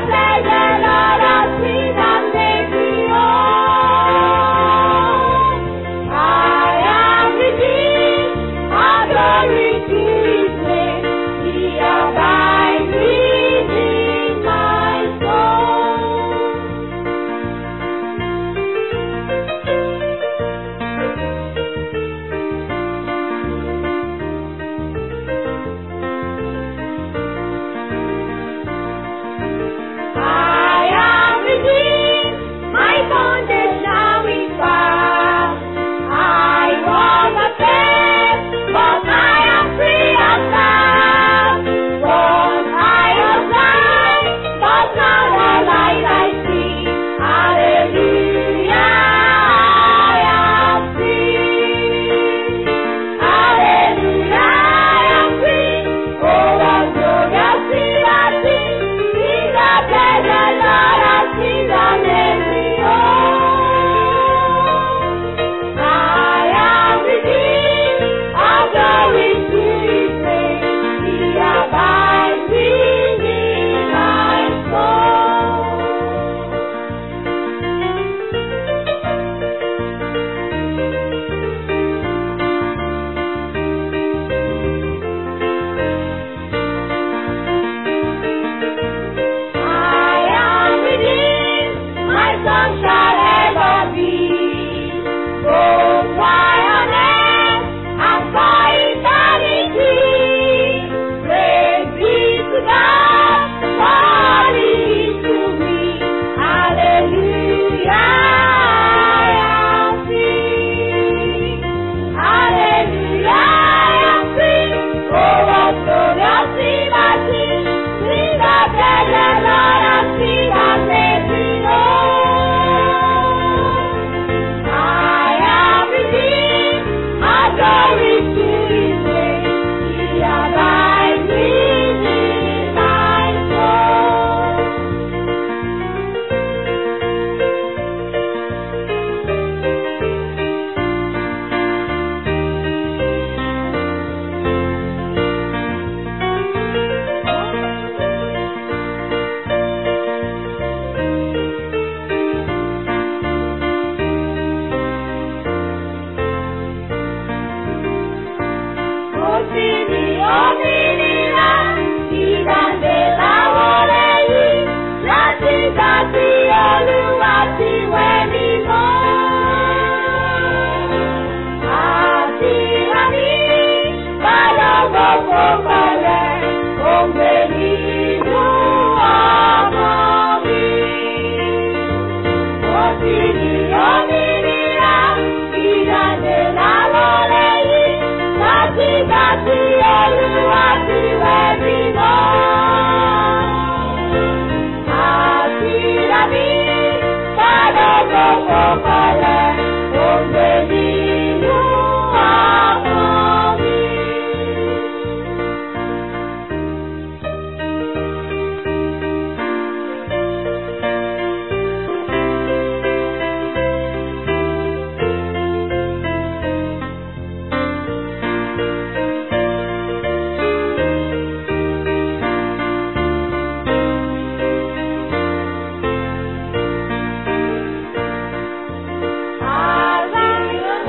Ara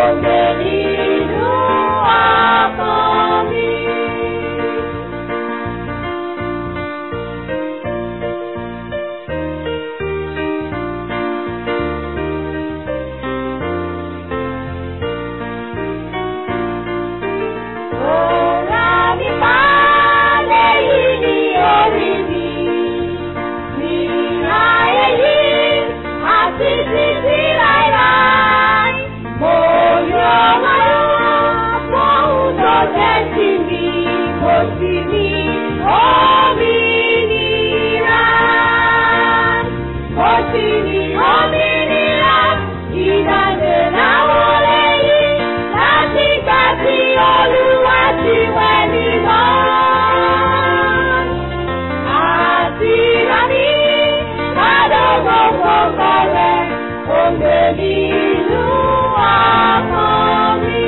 ògbé nínú ọkàn mi. Ọ̀rá mi balẹ̀ yìí ní orí mi, ní ayé yìí àti títí láíláí. Mo yọ wọ́n fóun tó jẹ́ sí mi, mo sì ní òmìnira. Mo sì ní òmìnira, ìdájọ́ láwọn lẹ́yìn láti gbà tí Olúwa ti wẹ̀ mí mọ́. Àti rání ládọ́gbọ̀ gbogbo rẹ̀, ògbé nínú ọkàn mi.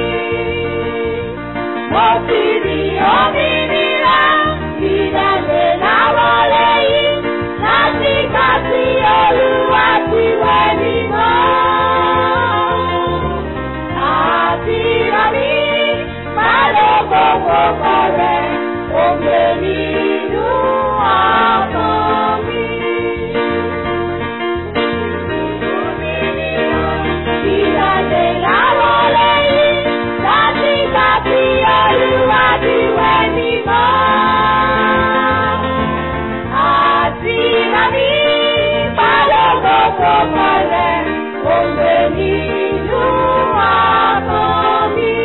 Mo sì ní òmìnira, ìdájọ́ láwọn lẹ́yìn láti gbà tí Olúwa ti wẹ̀ mí mọ́. Àti rání ládọ́gbọ̀ gbogbo rẹ̀, ògbé nínú ọkàn mi. Ìdájọ́ láwọn lẹ́yìn láti gbà tí Olúwa ti wẹ̀ mí mọ́. Àti rání balógun gbogbo rẹ̀, ògbé nínú ọkàn mi.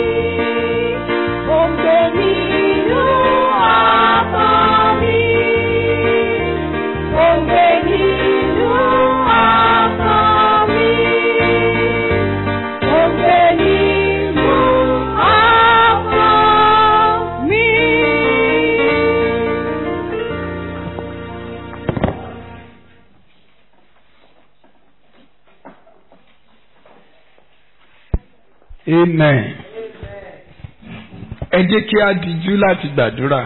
Ògbé nínú ọkàn mi. Ògbé nínú ọkàn mi. Ògbé nínú ọkàn mi. amen ẹ jẹ́ kí a dijú láti gbàdúrà.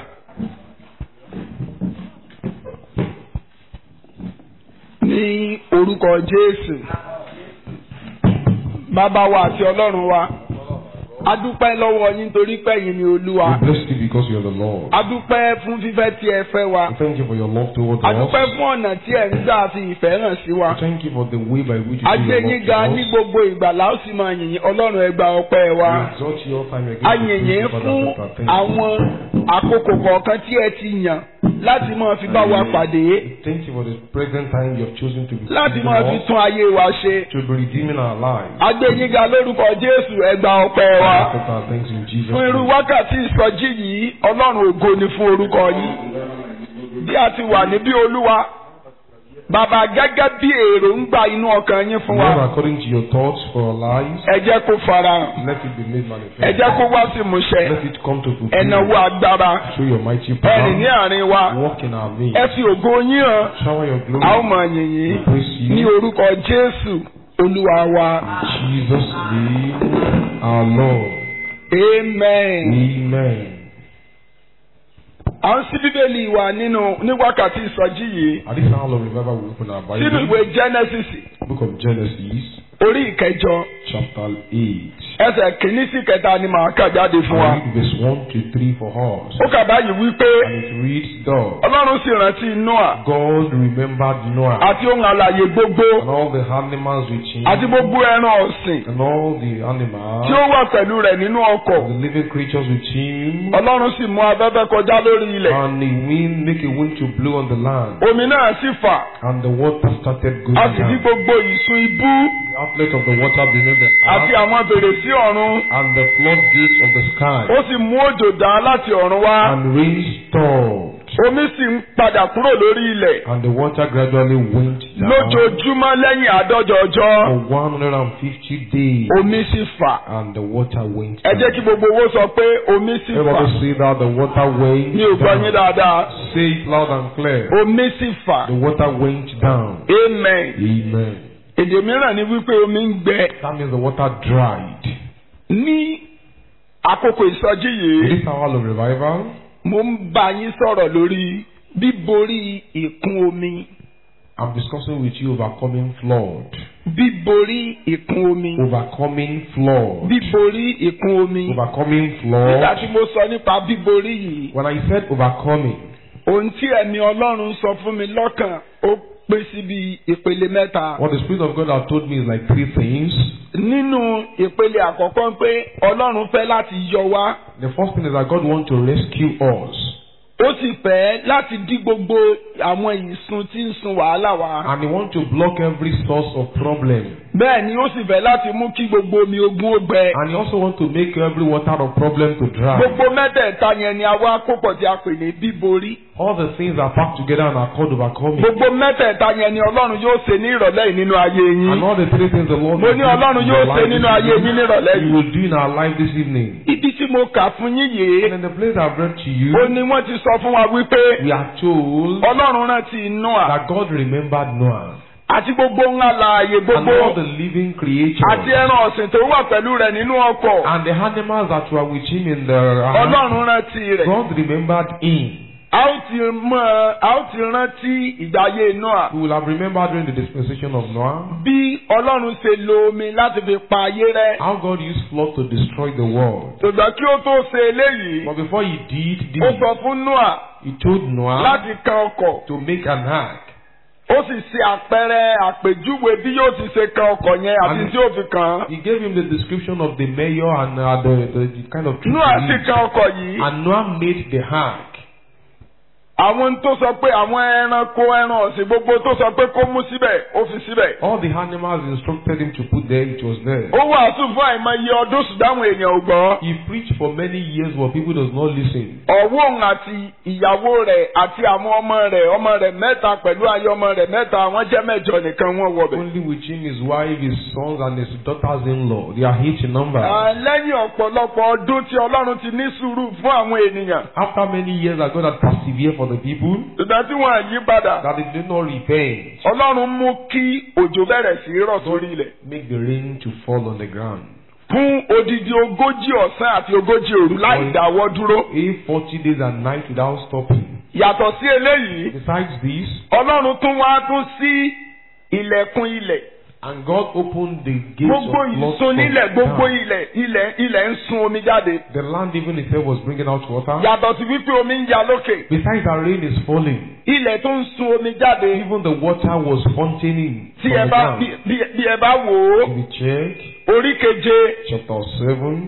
ní orúkọ jésù bàbá wa àti ọlọ́run wa a dúpẹ́ lọ́wọ́ yín torí pé ẹ̀yin ni olúwa We bless you because you are the Lord. a dúpẹ́ fún fífẹ́ tí ẹ fẹ́ wa We thank you for your love towards a us. dúpẹ́ fún ọ̀nà tí ẹ̀ ń gbà fi ìfẹ́ hàn sí wa We thank you for the way by which you a do gbé your yín love ga to ní us. gbogbo ìgbà la ó sì máa yìn yín ọlọ́run ẹ gba ọpẹ́ wa We exalt you all time again. a We yìn praise yín you, Father, fún Father, thank you. àwọn àkókò kọ̀ọ̀kan tí ẹ ti yàn láti máa fi bá wa pàdé We Thank you for this present time you have chosen to be láti with máa fi us, tún ayé wa ṣe to be redeeming our lives. a gbé yín ga lórúkọ jésù ẹ gba ọpẹ́ wa. Father, thanks in Jesus' fún irú name. wákàtí ìsọjí yìí ọlọ́run ògo ni fún orúkọ yìí bí a ti wà níbí olúwa bàbá gẹ́gẹ́ bí èròǹgbà inú ọkàn yín fún Lord, wa according to your thoughts for our lives, ẹ jẹ́ kó farahàn let it be made ẹ manifest. jẹ́ kó wá sí ìmúṣẹ Let it come to ẹ náwó fulfillment. agbára Show your mighty ẹ rìn ní power. àárín wa Walk in our midst. ẹ fi ògo yín hàn Shower your glory. a ó mọ yìn yín We praise ní you. orúkọ jésù olúwa wa In Jesus' name, our Lord. amen. Amen. à ń ṣí bíbélì wa nínú ní wákàtí ìsọjí yìí At this hour of revival, we open our sínú Bible, ìwé genesis book of Genesis, orí ìkẹjọ chapter 8. ẹsẹ̀ kìíní sí kẹta ni màá kà jáde fún wa. I read verse 1 to 3 for us. ó kà báyìí wípé And it reads, Thus, ọlọ́run sì rántí noah God remembered Noah àti ohun àlàyé gbogbo and all the animals with him, àti gbogbo ẹran ọ̀sìn and all the tí animals, ó wà pẹ̀lú rẹ̀ nínú ọkọ̀. and the living creatures with him, ọlọ́run sì mú afẹ́fẹ́ kọjá lórí ilẹ̀. and the wind make a wind to blow on the land, omi náà sì fà and the water started going a sì rí down. gbogbo ìsun ibú The outlet of the water beneath the àti earth, àwọn fèrèsé ọ̀run. and the floodgates of the sky, ó sì mú òjò dá láti ọ̀run wá. and rain stopped, omi sì ń padà kúrò lórí ilẹ̀. and the water gradually went down lójoojúmọ́ lẹ́yìn àádọ́jọ ọjọ́ for 150 days, omi sì fà. and the water went ẹ jẹ́ kí down. gbogbo owó sọ pé omi sì fà. Everybody say that the water went mi ò gbọ́ yín down. dáadáa. Say it loud and clear. omi sì fà. The water went down. amen. Amen. èdè mìíràn ni wípé omi ń gbẹ. That means the water dried. ní àkókò ìsọjí In yìí this hour of revival, mo ń bá yín sọ̀rọ̀ lórí bíborí ìkún omi. I'm discussing with you overcoming flood. bíborí ìkún omi. overcoming flood. bíborí ìkún omi. Overcoming nígbà flood. tí mo sọ nípa bíborí yìí. When I said overcoming, ohun tí ẹ̀mí ọlọ́run sọ fún mi lọ́kàn ó pín síbi ìpele mẹ́ta. what the Spirit of God has told me is like three things. nínú ìpele àkọ́kọ́ pé ọlọ́run fẹ́ láti yọ wá The first thing is that God wants to rescue us. ó sì fẹ́ láti dí gbogbo àwọn ìsun tí ń sun wàhálà wá. And He wants to block every source of problem. bẹ́ẹ̀ ni ó sì fẹ́ láti mú kí gbogbo omi ogun ó gbẹ. And He also wants to make every water of problem to dry. gbogbo mẹ́tẹ̀ẹ̀ta yẹn ni a wá kópọ̀ tí a pè ní bíborí. All the things are packed together and are called overcoming. gbogbo mẹ́tẹ̀ẹ̀ta yẹn ni ọlọ́run yóò ṣe ní ìrọ̀lẹ́ yìí nínú ayé And yín. all the three things the Lord mo will ní do ọlọ́run in yóò your ṣe life nínú this ayé yín evening, nírọ̀lẹ́ He yìí. will do in our life this evening. ibi tí mo kà fún yín And yìí in the place I've read to you, ó ní wọ́n ti sọ fún wa wípé we are told ọlọ́run rántí Nóà that God remembered Noah àti gbogbo ńlá láàyè and gbogbo all the living creatures àti ẹran ọ̀sìn tó wà pẹ̀lú rẹ̀ nínú ọkọ̀ and the animals that were with him in the ark. ọlọ́run rántí rẹ̀. God remembered him. a ó ti mọ a ó ti rántí ìgbáyé Nóà We will have remembered during the dispensation of Noah bí ọlọ́run ṣe lo omi láti fi pa ayé rẹ́. how God used flood to destroy the world. ṣùgbọ́n kí ó tó ṣe eléyìí But before he did ó this, sọ fún Nóà he told Noah láti kan ọkọ̀ to make an ark. ó sì ṣe àpẹẹrẹ àpèjúwe bí yóò ti ṣe kan ọkọ̀ yẹn àti Àmín. tí ó fi kàn án. He gave him the description of the mayor and uh, the, the, the kind of tree Nóà to sì use. kan ọkọ̀ yìí. And Noah made the ark. àwọn tó sọ pé àwọn ẹranko ẹran ọ̀sìn gbogbo tó sọ pé kó mú síbẹ̀ ó fi síbẹ̀. All the animals instructed him to put there, it was there. ó wàásù fún àìmọye ọdún ṣùgbọ́n àwọn èèyàn ò gbọ́. He preached for many years, but people does not listen. ọ̀wọ́ òun àti ìyàwó rẹ̀ àti àwọn ọmọ rẹ̀ ọmọ rẹ̀ mẹ́ta pẹ̀lú ayé ọmọ rẹ̀ mẹ́ta wọ́n jẹ́ mẹ́jọ nìkan wọ́n wọbẹ̀. Only with him, his wife, his sons, and his daughters-in-law. They are eight in number. À, lẹ́yìn ọ̀pọ̀lọpọ̀ ọdún tí ọlọ́run ti ní sùúrù fún àwọn ènìyàn After many years that God had persevered for the people, ṣùgbọ́n tí wọ́n yí padà that they did not repent, ọlọ́run mú kí òjò bẹ̀rẹ̀ sí í rọ̀ sórí ilẹ̀. make the rain to fall on the ground. fún odidi ogójì ọ̀sán àti ogójì òru láì dáwọ́ dúró. A forty days and nights without stopping. yàtọ̀ sí eléyìí Besides this, ọlọ́run tún wá tún sí ilẹ̀kùn ilẹ̀ and God opened the gates gbogbo of blood ìsun from nílẹ̀ gbogbo down. ilẹ̀ ilẹ̀ ilẹ̀ ń sun omi jáde. The land even itself was bringing out water. yàtọ̀ sí wípé omi ń ya lókè Besides that rain is falling. ilẹ̀ tó ń sun omi jáde Even the water was fontaining tí from ẹ the bá ground. bí bí- bí ẹ bá wò ó If you check orí keje chapter 7,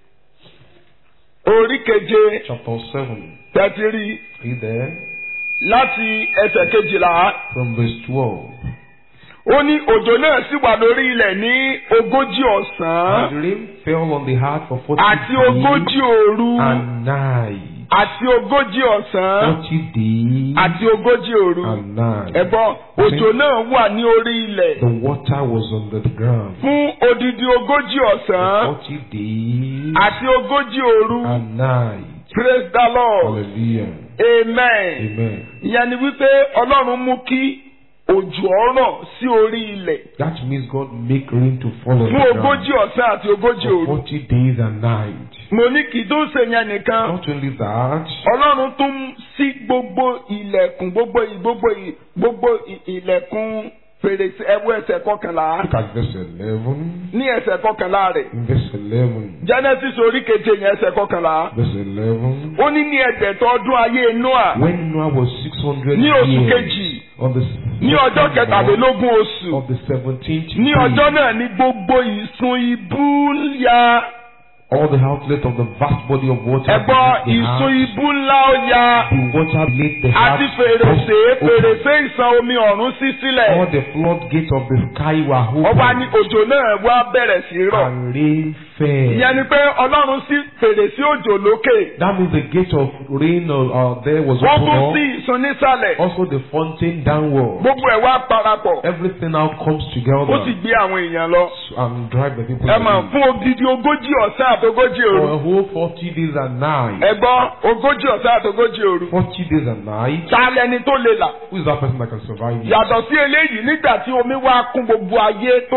orí keje chapter 7, tẹ̀tí rí read there láti ẹsẹ̀ kejìlá from verse 12. ó ní òjò náà sì wà lórí ilẹ̀ ní ogójì ọ̀sán And the rain fell on the heart for 40 àti ogójì days òru and night. àti ogójì ọ̀sán 40 days àti ogójì òru and night. ẹ̀gbọ́n òjò náà wà ní orí ilẹ̀ The water was on the ground. fún odidi ogójì ọ̀sán 40 days àti ogójì òru and night. praise the lord Hallelujah. amen. Amen. ìyẹn ni wípé ọlọ́run mú kí òjò ọ̀rọ̀ sí orí ilẹ̀ That means God make rain to fall on fún the ogójì ground ọ̀sán àti ogójì for òru. 40 days and night. mo ní kì í tó ṣe yẹn nìkan Not only that, ọlọ́run tún sí gbogbo ilẹ̀kùn gbogbo ì- gbogbo ì- gbogbo ì- ilẹ̀kùn fèrèsé ẹwọ́ ẹsẹ̀ kọkànlá look at verse 11. ní ẹsẹ̀ kọkànlá rẹ̀ In verse 11. genesis orí keje yẹn ẹsẹ̀ kọkànlá Verse 11. ó ní ní ẹgbẹ̀tọ́ ọdún ayé noah When Noah was 600 ní oṣù years, kejì on the ní ọjọ́ second month kẹtàlélógún oṣù of the 17th ní day, ọjọ́ náà ní gbogbo ìsun ibú ya all the outlet of the vast body of water ẹ̀gbọ́n beneath the ìsun house, ibú ńlá ó ya the water laid the àti house fèrèsé open. fèrèsé ìsan omi ọ̀run sí All sílẹ̀ the floodgates of the sky were ọba ní opened òjò náà wá bẹ̀rẹ̀ sí í rọ̀ and rain fell. ìyẹn ni pé ọlọ́run sí fèrèsé òjò lókè That means the gate of rain uh, uh, there was wọ́n tún sí open ìsun nísàlẹ̀ up. Also the fountain downward. gbogbo ẹ̀ wá parapọ̀ Everything now comes ó sì together gbé àwọn èèyàn lọ and drive the people ẹ mọ̀ away. fún odidi ogójì ọ̀sán àtogójì For òru a whole 40 days and night. ẹ̀gbọ́n ogójì ọ̀sán àtogójì òru 40 days and night. ta lẹni tó lè là Who is that person that can survive it? yàtọ̀ sí eléyìí nígbà tí omi wá kún gbogbo ayé tó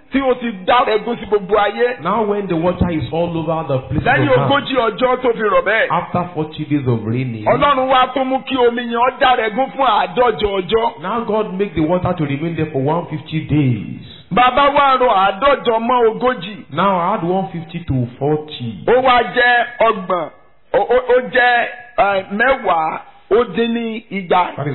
tí ó ti dá ẹ̀gún sí gbogbo ayé Now when the water is all over the place lẹ́yìn of man, ogójì ọjọ́ tó fi rọ̀ bẹ́ẹ̀ after 40 days of raining, ọlọ́run wá tó mú kí omi yẹn ó dá ẹ̀gún fún àádọ́jọ ọjọ́ now God make the water to remain there for 150 days. bàbá wa rọ àádọ́jọ mọ́ ogójì Now add 150 to 40. ó wá jẹ́ ọgbọ̀n ó- ó ó jẹ́ eh, mẹ́wàá ó dín ní igba That is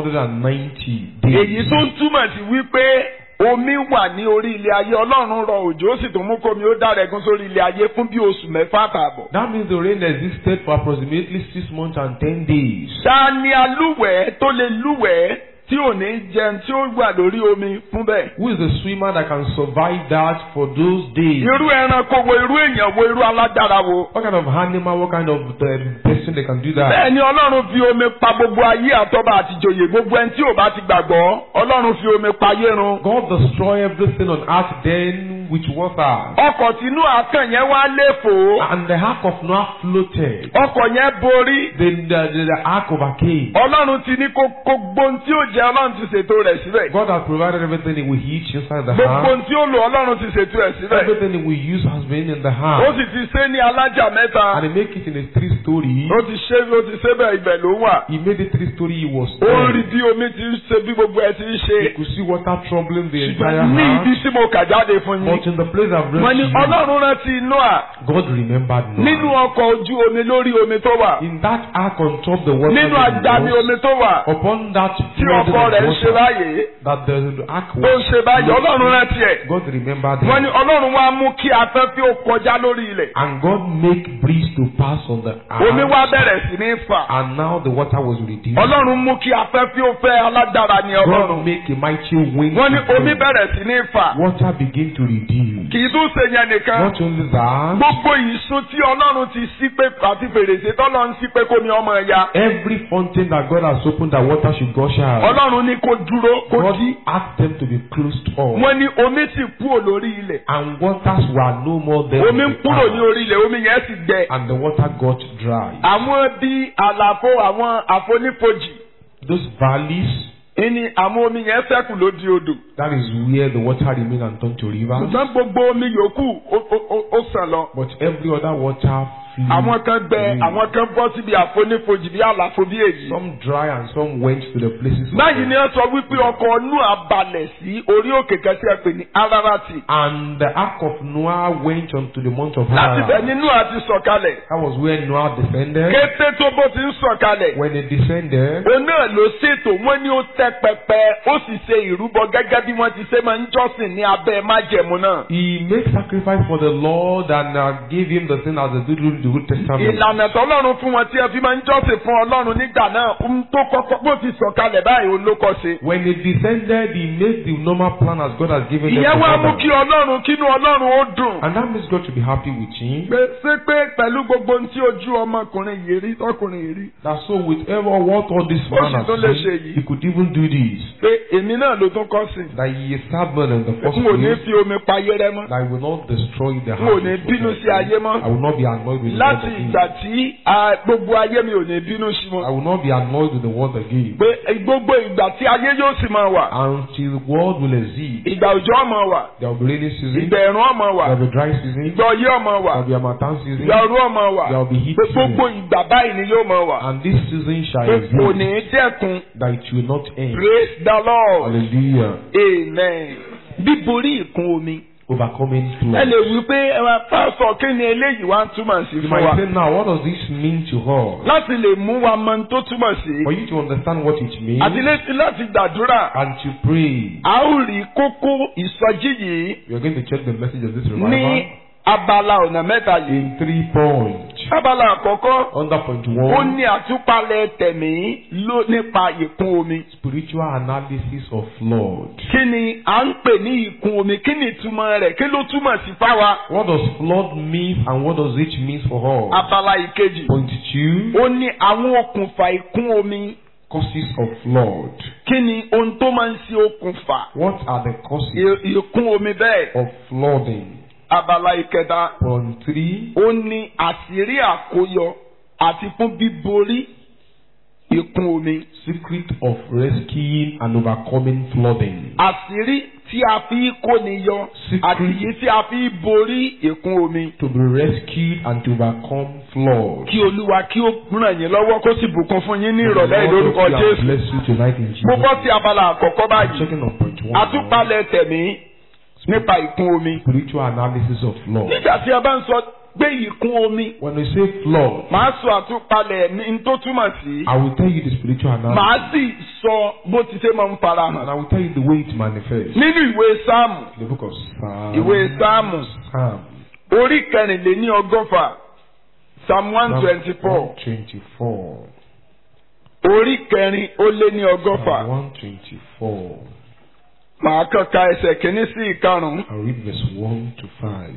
190 days. èyí tó ń túmọ̀ sí wípé omi wà ní orí ilé ayé ọlọ́run rọ òjò ó sì tún mú kómi ó dára ẹ̀gún sórí ilé ayé fún bí oṣù mẹ́fà àtààbọ̀. That means the rain existed for approximately 6 months and 10 days. ta ni alúwẹ̀ẹ́ tó lè lúwẹ̀ẹ́ tí ò ní jẹun tí ó wà lórí omi fún bẹ́ẹ̀. Who is the swimmer that can survive that for those days? irú ẹranko wo irú èèyàn wo irú alágbára wo. What kind of animal, what kind of um, person they can do that? bẹ́ẹ̀ ni ọlọ́run fi omi pa gbogbo ayé àtọ́ba àtijọ́yè gbogbo ẹni tí ò bá ti gbàgbọ́ ọlọ́run fi omi pa ayé run. God destroy everything on earth then with water. ọkọ̀ tínú àkàn yẹn wá léfò And the ark of Noah floated. ọkọ̀ yẹn borí The, the, the, the ark overcame. ọlọ́run ti ní kó kó gbóhun tí ó jẹ ọlọ́run ti ṣètò rẹ̀ síbẹ̀. God has provided everything he will eat inside the gbogbo ark. ohun tí ó lò ọlọ́run ti ṣètò ẹ̀ síbẹ̀. Everything he will use has been in the ó ark. sì ti ṣe ní alájà mẹ́ta. And he make it in a three story. ó ti ṣe ó ti ṣe bẹ́ẹ̀ ibẹ̀ ló wà. He made it three story. He was ó ń rí there. bí omi ti ń ṣe bí gbogbo ẹ ti ń ṣe. You could see water troubling the entire ṣùgbọ́n ní ibi house. tí mo kà jáde fún But yín. in the place I've read wọ́n ní to you, ọlọ́run rántí Nóà God remembered nínú Noah. ọkọ̀ ojú omi lórí omi tó wà. In that ark on top the water, nínú that agbami was, omi tó wà. upon that tí flood ọkọ̀ of rẹ̀ ń ṣe water, báyìí. that the ark tó ń was, ṣe báyìí ọlọ́run rántí ẹ̀. God remembered wọ́n ní him. ọlọ́run wá mú kí afẹ́fẹ́ ó kọjá lórí ilẹ̀. And God make breeze to pass on the omi wá earth. bẹ̀rẹ̀ sí ní fà. And now the water was reduced. ọlọ́run mú kí afẹ́fẹ́ ó fẹ́ alágbára ní God ọlọ́run. make a mighty wind. wọ́n ní to omi blow. bẹ̀rẹ̀ sí ní fà. Water begin to reduce. kì í tún ṣe yẹn nìkan. Not only that, gbogbo ìsun tí ọlọ́run ti sí pé àti fèrèsé tọ́lọ́run sí pé kómi ọmọ ẹ̀yà. every fountain that God has opened that water should gush out. ọlọ́run ní kó dúró kó God dí. asked them to be closed off. wọ́n ní omi sì kúrò lórí ilẹ̀. And waters were no more there. omi ń on the kúrò ní earth. orí ilẹ̀ omi yẹn sì gbẹ. And the water got dry. àwọn bíi àlàfo àwọn àfonífojì Those valleys, ní àwọn omi yẹn ṣẹ́kù ló di odò. that is where the water remained and turned to rivers. ṣùgbọ́n gbogbo omi yòókù ó- ó- ó- ó sàn lọ. But every other water flew. àwọn kan gbẹ away. àwọn kan bọ́ síbi àfonífojì bí àlàfo bí èyí. Some dry and some went to the places. of báyìí ni them. wọ́n sọ wípé ọkọ̀ Nóà balẹ̀ sí orí òkè kan tí a pè ní Ararati. And the ark of Noah went unto the mount of láti bẹ̀ Haran. ni Nóà ti sọ̀kalẹ̀. That was where Noah descended. kété tó bó ti ń sọ̀kalẹ̀. When he descended, òun náà ló ṣètò wọ́n ní ó tẹ́ pẹpẹ ó sì ṣe ìrúbọ gẹ́gẹ́ bí wọ́n ti ṣe máa ń jọ́sìn ní abẹ́ májẹ̀mú náà. he made sacrifice for the Lord and uh, gave him the thing as they did in the Old Testament. ìlànà tọ́lọ́run fún wọn tí ẹ fi máa ń jọ́sìn fún ọlọ́run nígbà náà ohun tó kọ́kọ́ bó ti sọ̀kalẹ̀ báyìí òun ló kọ́ ṣe. When he descended, he made the normal plan as God has given them. ìyẹn to wá mú follow. kí ọlọ́run kínú ọlọ́run ó dùn. And that makes God to be happy with him. pé ṣé pé pẹ̀lú gbogbo ohun tí ojú ọmọkùnrin yìí rí tọkùnrin yìí rí. That so with ever what all this Ó man sì has tún lè seen, ṣe yìí. he could even do this. pé èmi náà ló tún kọ́ sí. That he is stubborn in the first n ò ní place. fi omi pa ayé rẹ mọ́. That he will not destroy the n ò house. ní of bínú God. sí ayé mọ́. I will not be annoyed with the láti world ìgbà again. tí ah, gbogbo ayé mi ò ní bínú sí I wọn. will not be annoyed with the world again. pé gbogbo ìgbà tí ayé yóò sì máa wà. Until the world will exist. ìgbà òjò ọmọ wà. There will be rainy season. ìgbà ẹ̀rùn ọmọ wà. There will be dry season. ìgbà ọyẹ́ ọmọ wà. There will be harmattan season. ìgbà ọrú ọmọ wà. There will be heat pé season. gbogbo ìgbà báyìí ni yóò máa wà. And this season shall pé kò exist. ní dẹ́kun. That it will not end. praise the lord. Hallelujah. amen. bíborí ìkún omi. Overcoming ẹ flood. lè wí pé ẹ máa pásọ kí ni eléyìí wá ń túmọ̀ sí You fún wa. might say now, what does this mean to her? láti lè mú wa mọ ohun tó túmọ̀ sí. For you to understand what it means àti létí láti gbàdúrà. and to pray, a ó rí kókó ìsọjí yìí we are going to check the message of this ní revival abala ọ̀nà mẹ́ta yìí. in three points. abala àkọ́kọ́ Under point ó one, ní àtúpalẹ̀ tẹ̀mí ló nípa ìkún omi. spiritual analysis of flood. kí ni à ń pè ní ìkún omi kí ni ìtumọ̀ rẹ̀ kí ló túmọ̀ sí fáwa. What does flood mean and what does it mean for her? abala ìkejì Point two, ó ní àwọn okùnfà ìkún omi causes of flood. kí ni ohun tó máa ń ṣe okùnfà What are the causes ì- ìkún omi bẹ́ẹ̀. of flooding? abala ìkẹta Point three, ó ní àṣírí àkóyọ àti fún bíborí ìkún omi. Secret of rescuing and overcoming flooding. àṣírí tí a fi kóni yọ Secret. àti èyí tí a fi borí ìkún omi. To be rescued and to overcome flood. kí olúwa kí ó ràn yín lọ́wọ́ kó sì bùkún fún yín ní The ìrọ̀lẹ́ Lord ìlórúkọ bless you and jésù. Bless you tonight in Jesus. mo bọ́ sí abala àkọ́kọ́ báyìí. Checking on point one. àtúpalẹ̀ tẹ̀mí nípa ìkún omi. Spiritual analysis of flood. nígbà tí a bá ń sọ gbé ìkún omi When we say flood, màá sọ àtúpalẹ̀ ní n tó túmọ̀ sí. I will tell you the spiritual analysis. màá sì sọ bó ti ṣe máa ń fara And hàn. I will tell you the way it manifests. nínú ìwé sáàmù The book of Psalm. ìwé sáàmù Psalm. orí kẹrìnléní ọgọ́fà psalm one twenty four 124. orí kẹrin ó lé ní ọgọ́fà Psalm 124. màá kàn ka ẹsẹ̀ kìíní sí ìkarùn-ún. I'll read verse 1 to 5.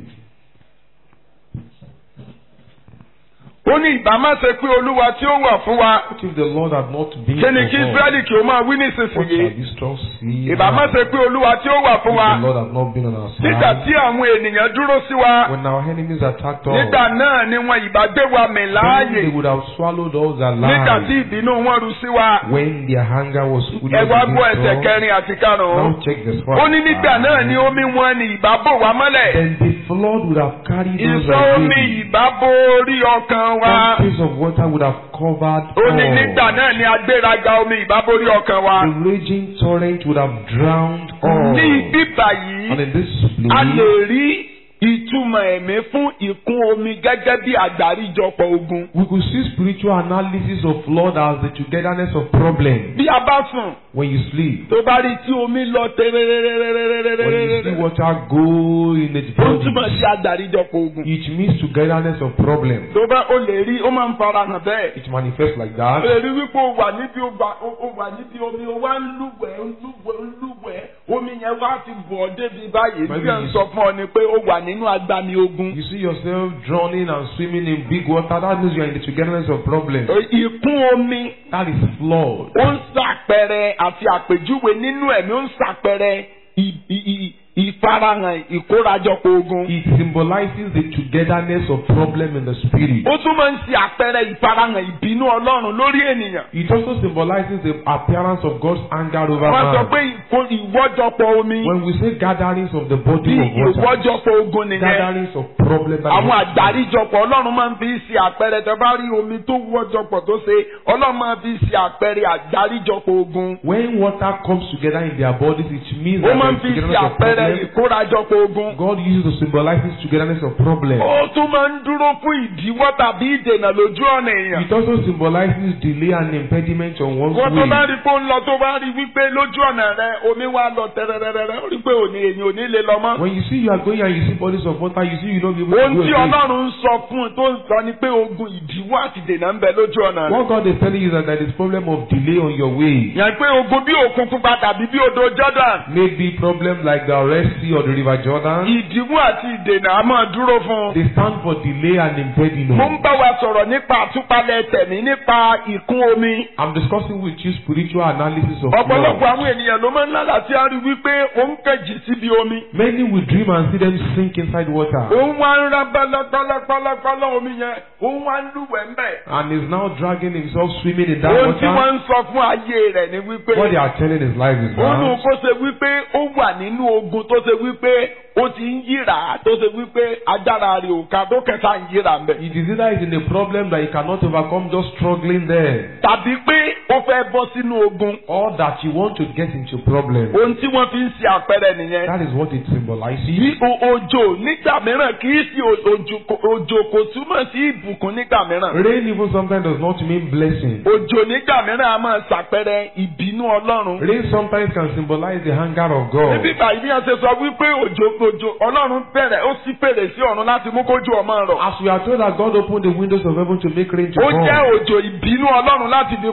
ó ní ìbá má ṣe pé olúwa tí ó wà fún wa What if the Lord had not been kí ni for kí us? israẹli kí ó máa wí What shall nísinsìnyí Israel see? ìbá má now? ṣe pé olúwa tí ó wà If fún wa the Lord had not been on our nígbà side. tí àwọn ènìyàn dúró sí wa When our enemies attacked us, nígbà náà ni wọn ìbá gbé wa mì then láàyè they would have swallowed us nígbà tí alive. ìbínú wọn ru sí wa When their hunger was fully ẹ wá gbọ́ ẹsẹ̀ against us. kẹrin àti karùn-ún Now check this ó ní nígbà náà ni omi wọn ni ìbá bò wá mọ́lẹ̀ Then the flood would have carried us ìsọ omi away. ìbá bò orí ọkàn wa One piece of water would have covered ó ní nígbà all. náà ni agbéraga omi ìbá borí ọkàn wa The raging torrent would have drowned all. ní ibi báyìí And in this a lè place, rí ìtumọ̀ ẹ̀mí fún ìkún omi gẹ́gẹ́ bí àgbáríjọpọ̀ ogun. we could see spiritual analysis of flood as the togetherness of problems. bí a bá sùn When you sleep, tó bá rí tí omi lọ when you see tẹ́rẹ́rẹ́rẹ́rẹ́rẹ́rẹ́rẹ́rẹ́ water go in its ó túmọ̀ body, sí àgbáríjọpọ̀ ogun. it means togetherness of problems. tó bá o lè rí ó máa ń fara hàn bẹ́ẹ̀. It manifests like o that. lè rí wípé o wà níbi o wà o wà níbi omi o wá ń lúwẹ̀ẹ́ ń lúwẹ̀ẹ́ ń lúwẹ̀ẹ́ omi yẹn wá ti bọ̀ ọ́ débi báyìí Maybe bí ẹ̀ ń you- sọ fún ọ ni pé o wà nínú agbami ogun. You see yourself drowning and swimming in big water. That means you are in the togetherness of problems. ìkún omi That is flood. ó ń ṣàpẹrẹ àti àpèjúwe nínú ẹ̀mí ó ń ṣàpẹrẹ ì- ì- ì- ìfarahàn ìkórajọpọ̀ ogun. It symbolizes the togetherness of problem in the spirit. ó tún máa ń ṣe àpẹrẹ ìfarahàn ìbínú ọlọ́run lórí ènìyàn. It also symbolizes the appearance of God's anger over wọ́n sọ man. pé ìkó- ìwọ́jọpọ̀ omi When we say gatherings of the bí body of water, ìwọ́jọpọ̀ ogun nìyẹn. gatherings of problem that àwọn is- àgbáríjọpọ̀ ọlọ́run máa ń fi ṣe àpẹrẹ tó bá rí omi tó wọ́jọpọ̀ tó ṣe ọlọ́run máa ń fi ṣe àpẹrẹ àgbáríjọpọ̀ ogun. when water comes together in their bodies, it means ó that máa ń there fi is ṣe togetherness of àpẹrẹ problem. ìkórajọpọ̀ ogun. God uses to symbolize this togetherness of problem. ó tún máa ń dúró fún ìdíwọ́ tàbí ìdènà lójú ọ̀nà èèyàn. It also symbolizes delay and impediment on one's wọ́n tó bá way. rí pé ó ń lọ tó bá rí wípé lójú ọ̀nà rẹ omi wá lọ tẹ̀rẹ̀rẹ̀rẹ̀ ó rí pé òní èyàn ò ní lè lọ mọ́. When you see you are going and you see bodies of water, you see you don't be able to ohun go tí again. ọlọ́run ń sọ fún un tó ń sọ ni pé ogun ìdíwọ́ àti ìdènà ń bẹ lójú ọ̀nà rẹ. What God is telling you is that there is problem of delay on your way. yàn pé ogun bí òkun pupa tàbí bí odò Jordan. Maybe problem like the Red Sea or the River Jordan. ìdíwọ́ àti ìdènà a máa dúró fún un. They stand for delay and mo ń impediment. bá wa sọ̀rọ̀ nípa àtúpalẹ̀ tẹ̀mí nípa ìkún omi. I'm discussing with you spiritual analysis of ọ̀pọ̀lọpọ̀ flood. àwọn ènìyàn ló máa ń lálàá tí a rí wípé òun kẹ̀jì síbi omi. Many will dream and see them sink inside water òun wá ń rá pálapàlapàlapàlà omi yẹn òun wá ń lúwẹ̀ẹ́ mbẹ̀. and is now dragging himself swimming in that ohun tí wọ́n water. ń sọ fún ayé rẹ̀ ni wípé What they are telling his life is ó nù that kó ṣe wípé ó wà nínú ogun tó ṣe wípé ó ti ń yíra tó ṣe wípé agbára rẹ̀ ò ká tó kẹta ń yíra mbẹ̀. it is either is in a problem that he cannot overcome just struggling there tàbí pé ó fẹ́ bọ́ sínú ogun. or that you want to get into problem. ohun tí wọ́n fi ń ṣe àpẹẹrẹ nìyẹn. That is what it symbolizes. bí o- òjò nígbà mìíràn kì í sí o- òjò kò- òjò kò túmọ̀ sí ìbùkún nígbà mìíràn. Rain even sometimes does not mean blessing. òjò nígbà mìíràn a máa ṣàpẹẹrẹ ìbínú ọlọ́run. Rain sometimes can symbolize the anger of God. níbí báyìí bí wọ́n ṣe sọ wípé òjò òjò ọlọ́run bẹ̀rẹ̀ ó sì fèrè sí ọ̀run láti mú kójú ọmọ rọ̀. As we are told that God opened the windows of heaven to make rain to ó jẹ́ come. òjò ìbínú ọlọ́run láti fi payé run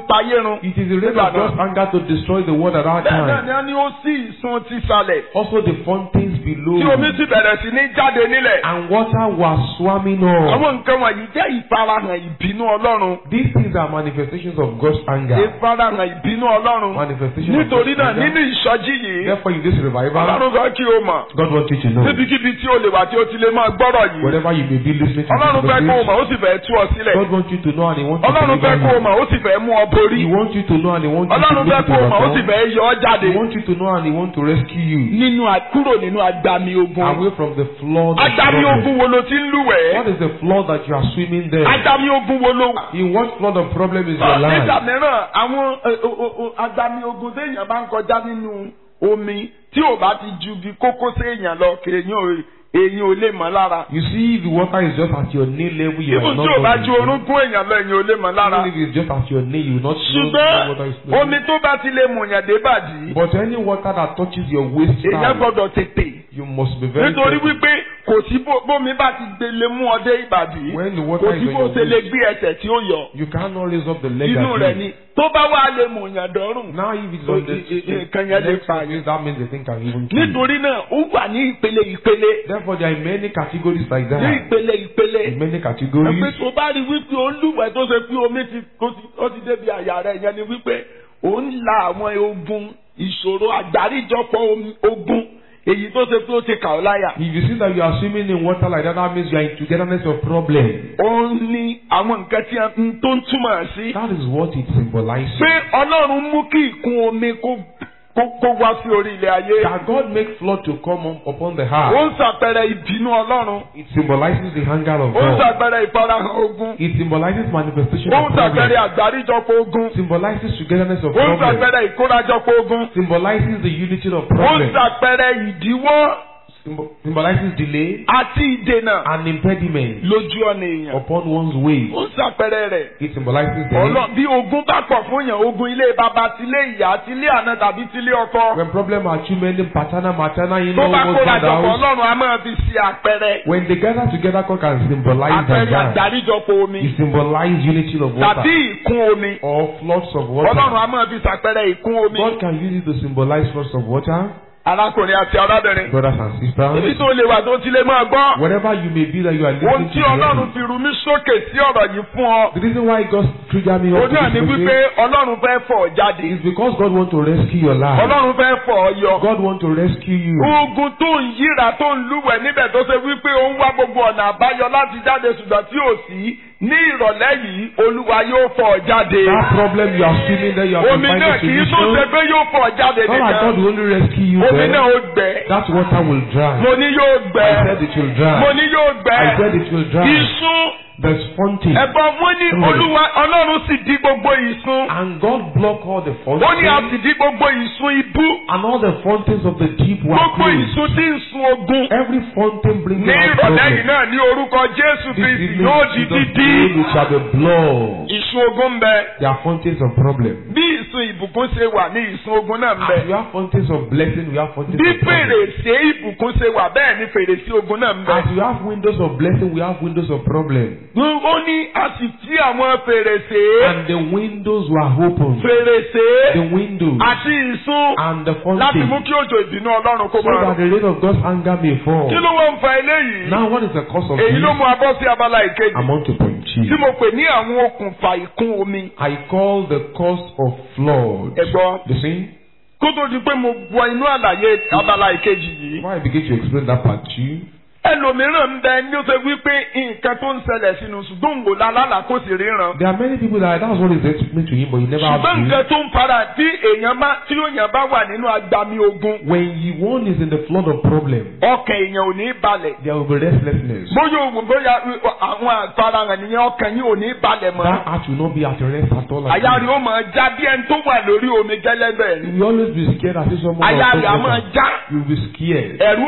run. It is the rate Nígbà of God's anger to destroy the world at that bẹ́ẹ̀ náà time. ni wọ́n ní ó sí ìsun ti sàlẹ̀ Also the fountains below. tí omi sì bẹ̀rẹ̀ sí ní jáde nílẹ̀. And water was swarming up. àwọn nǹkan wọ̀nyí jẹ́ ìfarahàn ìbínú ọlọ́run. These things are manifestations of God's anger. ìfarahàn ìbínú ọlọ́run. Manifestation of nítorí God's náà anger. nínú ìsọjí yìí Therefore, in this revival, ọlọ́run fẹ́ kí o mọ̀ God wants you to know. níbikíbi tí o lè wà tí o ti lè máa gbọ́rọ̀ yìí. Wherever you may be listening to ọlọ́run this fẹ́ kó o message, mọ̀ ó sì fẹ́ tú ọ sílẹ̀. God wants you to know and He wants you to ọlọ́run fẹ́ kó o deliver mọ̀ ó sì fẹ́ mú ọ you. borí. He wants you to know and He wants you to ọlọ́run fẹ́ make it kó o mọ̀ ó sì overcome. fẹ́ yọ ọ jáde. He wants you to know and He wants to rescue you nínú a- kúrò nínú agbami ogun. away from the flood. of agbami problem. ogun wo ló ti ń lúwẹ̀ẹ́. What is the flood that you are swimming there? agbami ogun wo ló wà. In what flood of problem is your nígbà life? mìíràn àwọn ẹ, o- o- o- agbami ogun téèyàn bá ń kọjá nínú omi tí ò bá ti ju bí kókósẹ̀ èèyàn lọ kéèyàn ò- èèyàn ò lè mọ̀ lára. You see, the water is just at your knee level. You are ibùn not tí ò bá going ju to- orúnkún èèyàn lọ èèyàn ò lè mọ̀ lára. Even if it's just at your knee, you will not know the water is ṣùgbọ́n flowing. omi tó bá ti lè mùyàn dé bàdí But any water that touches your waist èèyàn side, gbọ́dọ̀ tètè. you must be very nítorí careful. wípé kò sí bó- bómi bá ti gbélé mú ọdẹ ìbàdí When the kò water sí is on bó your ṣe lè waist, gbé ẹsẹ̀ tí ó yọ you cannot raise up the leg inú rẹ̀ again. ni tó bá wà lè mùyàn dọ́rùn. Now if it's on the I- I- I- kan yẹn lè next pa surface, that means the thing can even kill you. nítorí náà ó wà ní ìpele ìpele Therefore, there are many categories like ní that. ìpele ìpele. In many ẹgbẹ́ categories. tó bá rí wípé ó ń lúwẹ̀ tó ṣe pé omi ti ó ti ó ti débi àyà rẹ̀ yẹn ni wípé ó ń la àwọn ogun ìṣòro àgbáríjọpọ̀ omi- ogun èyí tó ṣe pé ó ti kà ọ́ láyà. If you see that you are swimming in water like that, that means you are in togetherness of problem. ó ní àwọn nǹkan tí a ń tó ń túmọ̀ sí. That is what it symbolizes. pé ọlọ́run mú kí ìkún omi kó kó kó wá sí orí ilẹ̀ ayé. That God make flood to come up upon the ó heart. ń ṣàpẹẹrẹ ìbínú ọlọ́run. It symbolizes the anger of ó ń God. ṣàpẹẹrẹ ìfarahàn ogun. It symbolizes manifestation ó of ń ṣàpẹẹrẹ problem. àgbáríjọpọ̀ ogun. Symbolizes togetherness of ó ń problem. ṣàpẹẹrẹ ìkórajọpọ̀ ogun. Symbolizes the unity of ó ń problem. ṣàpẹẹrẹ ìdíwọ́ Symbol- Symbolizes delay àti ìdènà and impediment lójú ọ̀nà èèyàn. upon one's way. ó ń ṣàpẹẹrẹ rẹ̀. It symbolizes the ọlọ́ bí ogun bá pọ̀ fún yàn ogun ilé bàbá tilé ìyá tilé àná tàbí tilé ọkọ. when problem are too many, paternal, maternal, you tó know, bá what's kóra in the jọpọ̀ house. ọlọ́run a máa fi ṣe àpẹẹrẹ. When they gather together, God can symbolize àpẹẹrẹ that. àgbáríjọpọ̀ omi. It symbolizes unity of tàbí water ìkún omi. or floods of ọlọ́run water. a máa fi ṣàpẹẹrẹ ìkún omi. God can use it to symbolize floods of water, arákùnrin àti arábìnrin. brothers and ibi sisters. tó lè wà tó ti lè máa gbọ́. Wherever you may be that you are ohun listening tí to ọlọ́run me. fi rú mi sókè sí ọ̀rọ̀ yìí fún ọ. The reason why God triggered me ó up to náà ní this wípé message ọlọ́run fẹ́ fọ̀ ọ́ jáde. is because God wants to rescue your life. ọlọ́run fẹ́ fọ̀ ọ́ yọ. God wants to rescue you. ogun tó ń yíra tó ń lúwẹ̀ níbẹ̀ tó ṣe wípé ó ń wá gbogbo ọ̀nà àbáyọ láti jáde ṣùgbọ́n tí ò sí ní ìrọ̀lẹ́ yìí olúwa yóò fọ̀ ọ́ jáde. That problem you are feeling there, you have to omi find náà a kì í tó ṣe solution. pé yóò fọ̀ ọ́ jáde Not like God nìkan. will only rescue you omi náà there. ó gbẹ. That water will dry. mo ní yóò gbẹ. I said it will mo dry. ní yóò gbẹ. I said it will dry. ìsun There's fountain. ẹ̀bọ̀n wọn ní Mm. olúwa ọlọ́run sì dí gbogbo ìsun. And God blocked all the ó ní a sì fountains. dí gbogbo ìsun ibú. And all the fountains of the deep were gbogbo closed. ìsun tí ń sun ogun. Every fountain bringing ní out ìrọ̀lẹ́ yìí problem. náà ní orúkọ jésù This kristi evening, yóò di Jesus dídí. name it shall be blood. ìsun ogun ń bẹ. There are fountains of problem. bí ìsun ìbùkún ṣe wà ní ìsun ogun náà ń As bẹ. we have fountains of blessing, we have fountains bí of problem. fèrèsé ìbùkún ṣe wà bẹ́ẹ̀ ni fèrèsé ogun náà ń bẹ. As we have windows of blessing, we have windows of problem. ó ní a sì tí àwọn fèrèsé. And the windows were open. fèrèsé The windows àti ìsun and the láti mú fountain. kí òjò ìbínú ọlọ́run kó So máa that rọ̀. the rain of God's anger may fall. kí ló wọ́n ń fa eléyìí. Now, what is the cause of èyí this? ló mú abọ́ sí abala ìkejì. I'm on to point tí two. mo pè ní àwọn okùnfà ìkún omi. I call the cause of flood. ẹ gbọ́. Listen, kó tó di pé mo wọ inú àlàyé abala ìkejì yìí. before I begin to explain that part two, ẹlòmíràn ń bẹ ní ó ṣe wípé nǹkan tó ń ṣẹlẹ̀ sínú ṣùgbọ́n òǹgò lálálà kó sì ríran. there are many people that that's what is explained to him, but he never has ṣùgbọ́n to. nǹkan tó ń fara tí èèyàn bá tí èèyàn bá wà nínú agbami ogun When he one is in the flood of problem, ọkàn èèyàn ò ní balẹ̀. there will be restlessness. bóyá òògùn bóyá àwọn àfarahàn nìyẹn ọkàn yìí ò ní balẹ̀ mọ́. That heart will not be at rest at all. àyà rẹ̀ ó máa já bí ẹni tó wà lórí omi gẹ́lẹ́bẹ̀ ni. You will always be scared as if someone àyà will rẹ̀ á touch máa you. já You will be scared. ẹ̀rù ó máa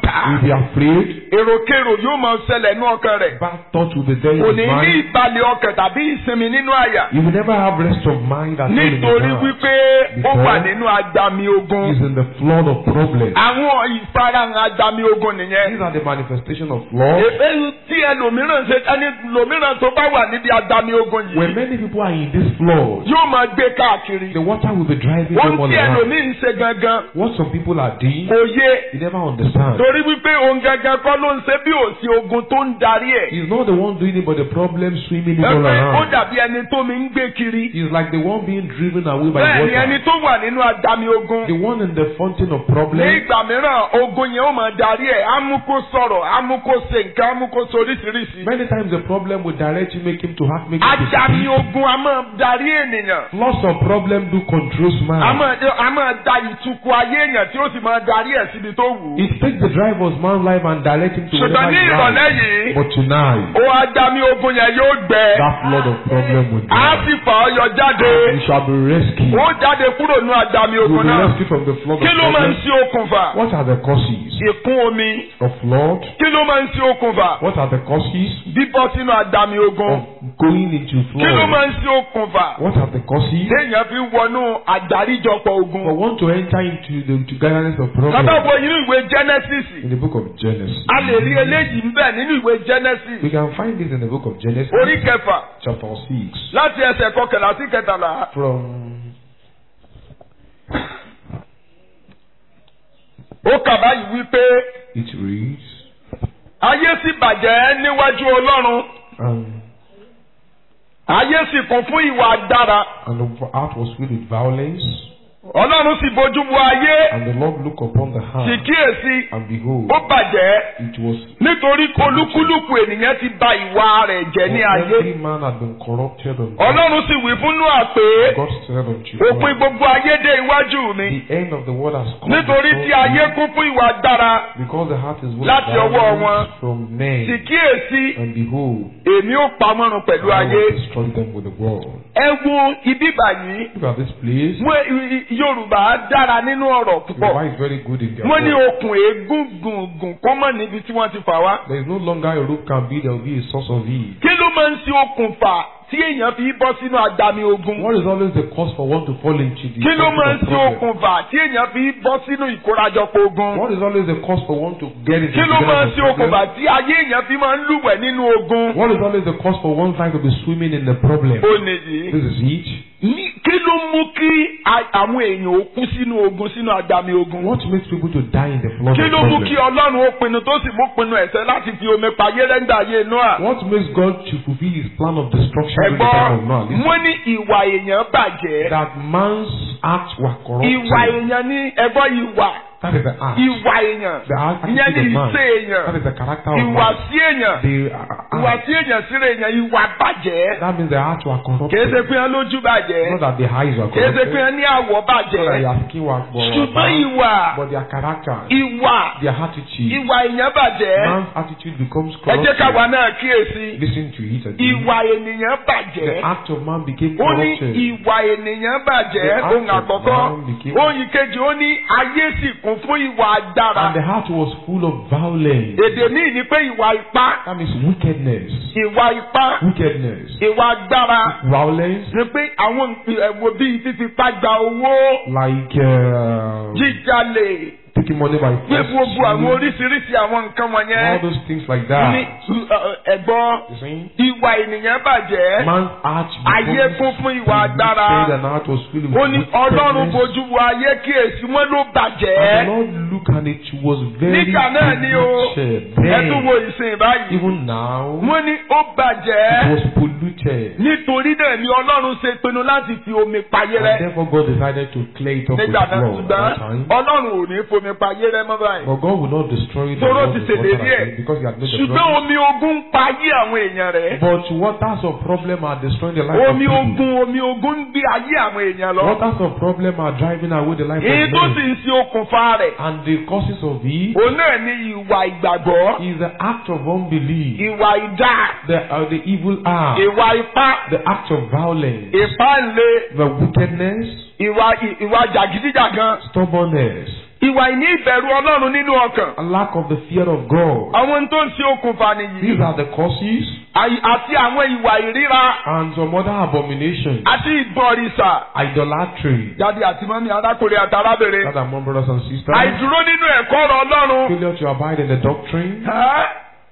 bà á. He'll be afraid. èròkèrò yóò máa ṣẹlẹ̀ ní ọkàn rẹ̀. Bad thoughts will be there kò in ní his ní mind. ìbalẹ̀ ọkàn tàbí ìsinmi nínú àyà. He will never have rest of mind at all in his nítorí heart. wípé ó wà nínú agbami ogun. He's in the flood of problems. àwọn ìfarahàn agbami ogun nìyẹn. These are the manifestation of flood. èyí tí ẹlòmíràn ṣe ẹni lòmíràn tó bá wà níbi agbami ogun When yìí many people are in this flood, yóò máa gbé káàkiri. the water will be driving ohun them all tí around. ẹlòmíì ń ṣe gangan What some people are doing, kò yé you never understand. torí wípé òun gangan kọ́ ló ń ṣe bí òsì ogun tó ń darí ẹ̀. He's not the one doing it, but the problem swimming him all ẹgbẹ́ ó around. dàbí ẹni tó mi ń gbé kiri. He's like the one being driven away by bẹ́ẹ̀ ni ẹni water. tó wà nínú agbami ogun. The one in the fountain of ní problems. ìgbà mìíràn ogun yẹn ó máa darí ẹ̀ á mú kó sọ̀rọ̀ á mú kó ṣe nǹkan á mú kó ṣe oríṣiríṣi. Many times the problem will direct you, make him to have, make him to agbami speak. ogun a máa darí ènìyàn. Lots of problem do control a man. máa a máa da ìtukù ayé èèyàn tí ó sì máa darí ẹ̀ síbi tó wù ú. It takes the drive of man's life and direct him to ṣùgbọ́n whatever ní he ìrọ̀lẹ́ wants. yìí But tonight, ó agbami ogun yẹn yóò gbẹ. that flood of problem will á die. sì fà ọ́ yọ jáde. You shall be rescued. ó jáde kúrò nínú agbami You will ogun be náà. rescued from the flood of kí ló máa ń problems. ṣe okùnfà? What are the causes ìkún omi. of flood? kí ló máa ń ṣe okùnfà? What are the causes bíbọ́ sínú agbami ogun. of going into kí ló máa flood? ń ṣe okùnfà? What are the causes téèyàn fi wọnú àgbáríjọpọ̀ for ogun. one to enter into the to gatherings of Bàbá problems? wo inú ìwé Genesis? In the book of Genesis. A lè rí eléyìí ń bẹ nínú ìwé Genesis. We can find this in the book of Genesis, Orí kẹfà chapter 6, láti ẹsẹ̀ kọkànlá sí kẹtàlá. from Ó kà báyìí wípé it reads, ayé sì bàjẹ́ níwájú Ọlọ́run. um, Ayé sì kún fún ìwà dára. and the heart was filled with violence, Ọlọ́run sì bójú wo ayé. and the Lord looked upon the Sì heart, kíyèsí. and behold, Ó bàjẹ́ it was nítorí olúkúlùkù ènìyàn ti bà ìwà rẹ̀ jẹ́ ní ayé. every man had been corrupted on earth. Ọlọ́run sì wí fún Nóà pé God said unto òpin Noah, gbogbo ayé dé iwájú mi. the end of the world has come Nítorí before tí ayé you, kún fún ìwà dára. because the heart is full láti of ọwọ́ wọn. violence from Sì men, kíyèsí and behold, èmi ó pamọ́run pẹ̀lú I ayé. will destroy them with the world. Ẹ wo ibi báyìí. Look at this place. Wọ́n i- i- Yorùbá dára nínú ọ̀rọ̀ púpọ̀. Yorùbá is very good in their Wọ́n ní work. okùn eégún gùngùn kó mọ̀ níbi tí wọ́n ti fà wá. There is no longer a rope can be, there will be a source of it. Kí ló máa ń ṣe okùnfà tí èèyàn fi bọ́ sínú àdàmì ogun? What is always the cause for one to fall into the Kí ló máa ń circle ṣe of problem? okùnfà tí èèyàn fi bọ́ sínú ìkórajọpọ̀ ogun? What is always the cause for one to get into Kí ló the máa ń ṣe problem? okùnfà tí ayé èèyàn fi máa ń lúwẹ̀ nínú ogun? What is always the cause for one time to be swimming in the problem? Ó nìyí. This is it. Ní- Kí ló mú kí a- àwọn èèyàn ó kú sínú ogun sínú àdàmì ogun? What makes people to die in the flood Kí of ló mú kí problem? Ọlọ́run ó pinnu tó sì mú pinnu ẹ̀ṣẹ̀ láti fi omi payé rẹ́ńdà ayé Noah? What makes God to fulfill his plan of destruction during the time of Ẹ̀gbọ́n, Noah? Listen. wọ́n ní ìwà èèyàn bàjẹ́. That man's acts were Ìwà corrupted. èèyàn ní ẹ̀gbọ́n ìwà. That is the act. Ìwà èèyàn. The act- Ìyẹn ní attitude of man. ìṣe That èèyàn. is the character of Ìwà man. sí èèyàn. The uh, Ìwà act. sí èèyàn síra èèyàn ìwà bàjẹ́. That means the acts were Kìí ṣe corrupted. pé wọ́n lójú bàjẹ́. Not that the eyes were Kìí ṣe pé corrupted. wọ́n ní àwọ̀ Not that bàjẹ́. their skin was was Ṣùgbọ́n bad. ìwà. But their character, Ìwà. their attitude, Ìwà èèyàn bàjẹ́. man's attitude becomes Ẹ jẹ́ káwa corrupted. náà kíyèsí. Listen to it again. Ìwà ènìyàn The bàjẹ́. act of man became Ó ní corrupted. ìwà ènìyàn bàjẹ́. The act Ohun of àkọ́kọ́. man became- Ohun ìkejì ó ní ayé sì kún fún ìwà agbára. And the heart was full of violence. Èdè míì ni pé ìwà ipá. That means wickedness. Ìwà ipá. Wickedness. Ìwà agbára. Violence. Ni pé àwọn ẹ̀wò bíi fífipá gba owó. Like uh, Jíjalè. taking money by Pé force. gbogbo àwọn stealing, oríṣiríṣi àwọn nǹkan All wọ̀nyẹn. those things like Ní that. ẹ̀gbọ́n. You see? Ìwà ènìyàn bàjẹ́. Man's heart Ayé kún fún ìwà agbára. polluted and heart was filled with Ó ní Ọlọ́run wickedness. bojú wo ayé kíyèsí wọn ló And the bàjẹ́. Lord looked and it was very Nígbà náà ni o. polluted. Ẹ tún wo Then, ìsìn báyìí. even now, Wọ́n ní ó it bàjẹ́. was polluted. Nítorí náà ni Ọlọ́run ṣe pinnu láti fi omi payé And rẹ́. therefore God decided to clear it up with Nígbà náà flood at that ṣùgbọ́n time. Ọlọ́run ò ní fomi payé rẹ́ mọ́ báyìí. But God will not destroy the Tóró world ti with water ṣèlérí ẹ̀. again because he had made the Ṣùgbọ́n promise. omi ogun ń payé àwọn èèyàn rẹ̀. But waters of problem are destroying the life of Omi people. ogun omi ogun ń gbé ayé àwọn èèyàn lọ. Waters of problem are driving away the life Èyí of tó sì men. ń ṣe okùnfà rẹ̀. And the causes of it Òun náà ní ìwà ìgbàgbọ́. is the act of unbelief, Ìwà ìdá. the, uh, the evil act, Ìwà ipá. the act of violence, Ìpáǹle. the wickedness, Ìwà ìwà jàgídíjàgan. stubbornness, ìwà ìní ìbẹ̀rù ọlọ́run nínú ọkàn. A lack of the fear of God. àwọn tó ń ṣe okùnfà nìyí. These are the causes Àyí- àti àwọn ìwà ìríra and some other abominations. àti ìbọ̀rìṣà. Idolatry. jáde àti mọ́mí arákùnrin àti arábìnrin. That are my brothers and sisters. àìdúró nínú ẹ̀kọ́ ọ̀rọ̀ ọlọ́run. Failure to abide in the doctrine. Ẹ́?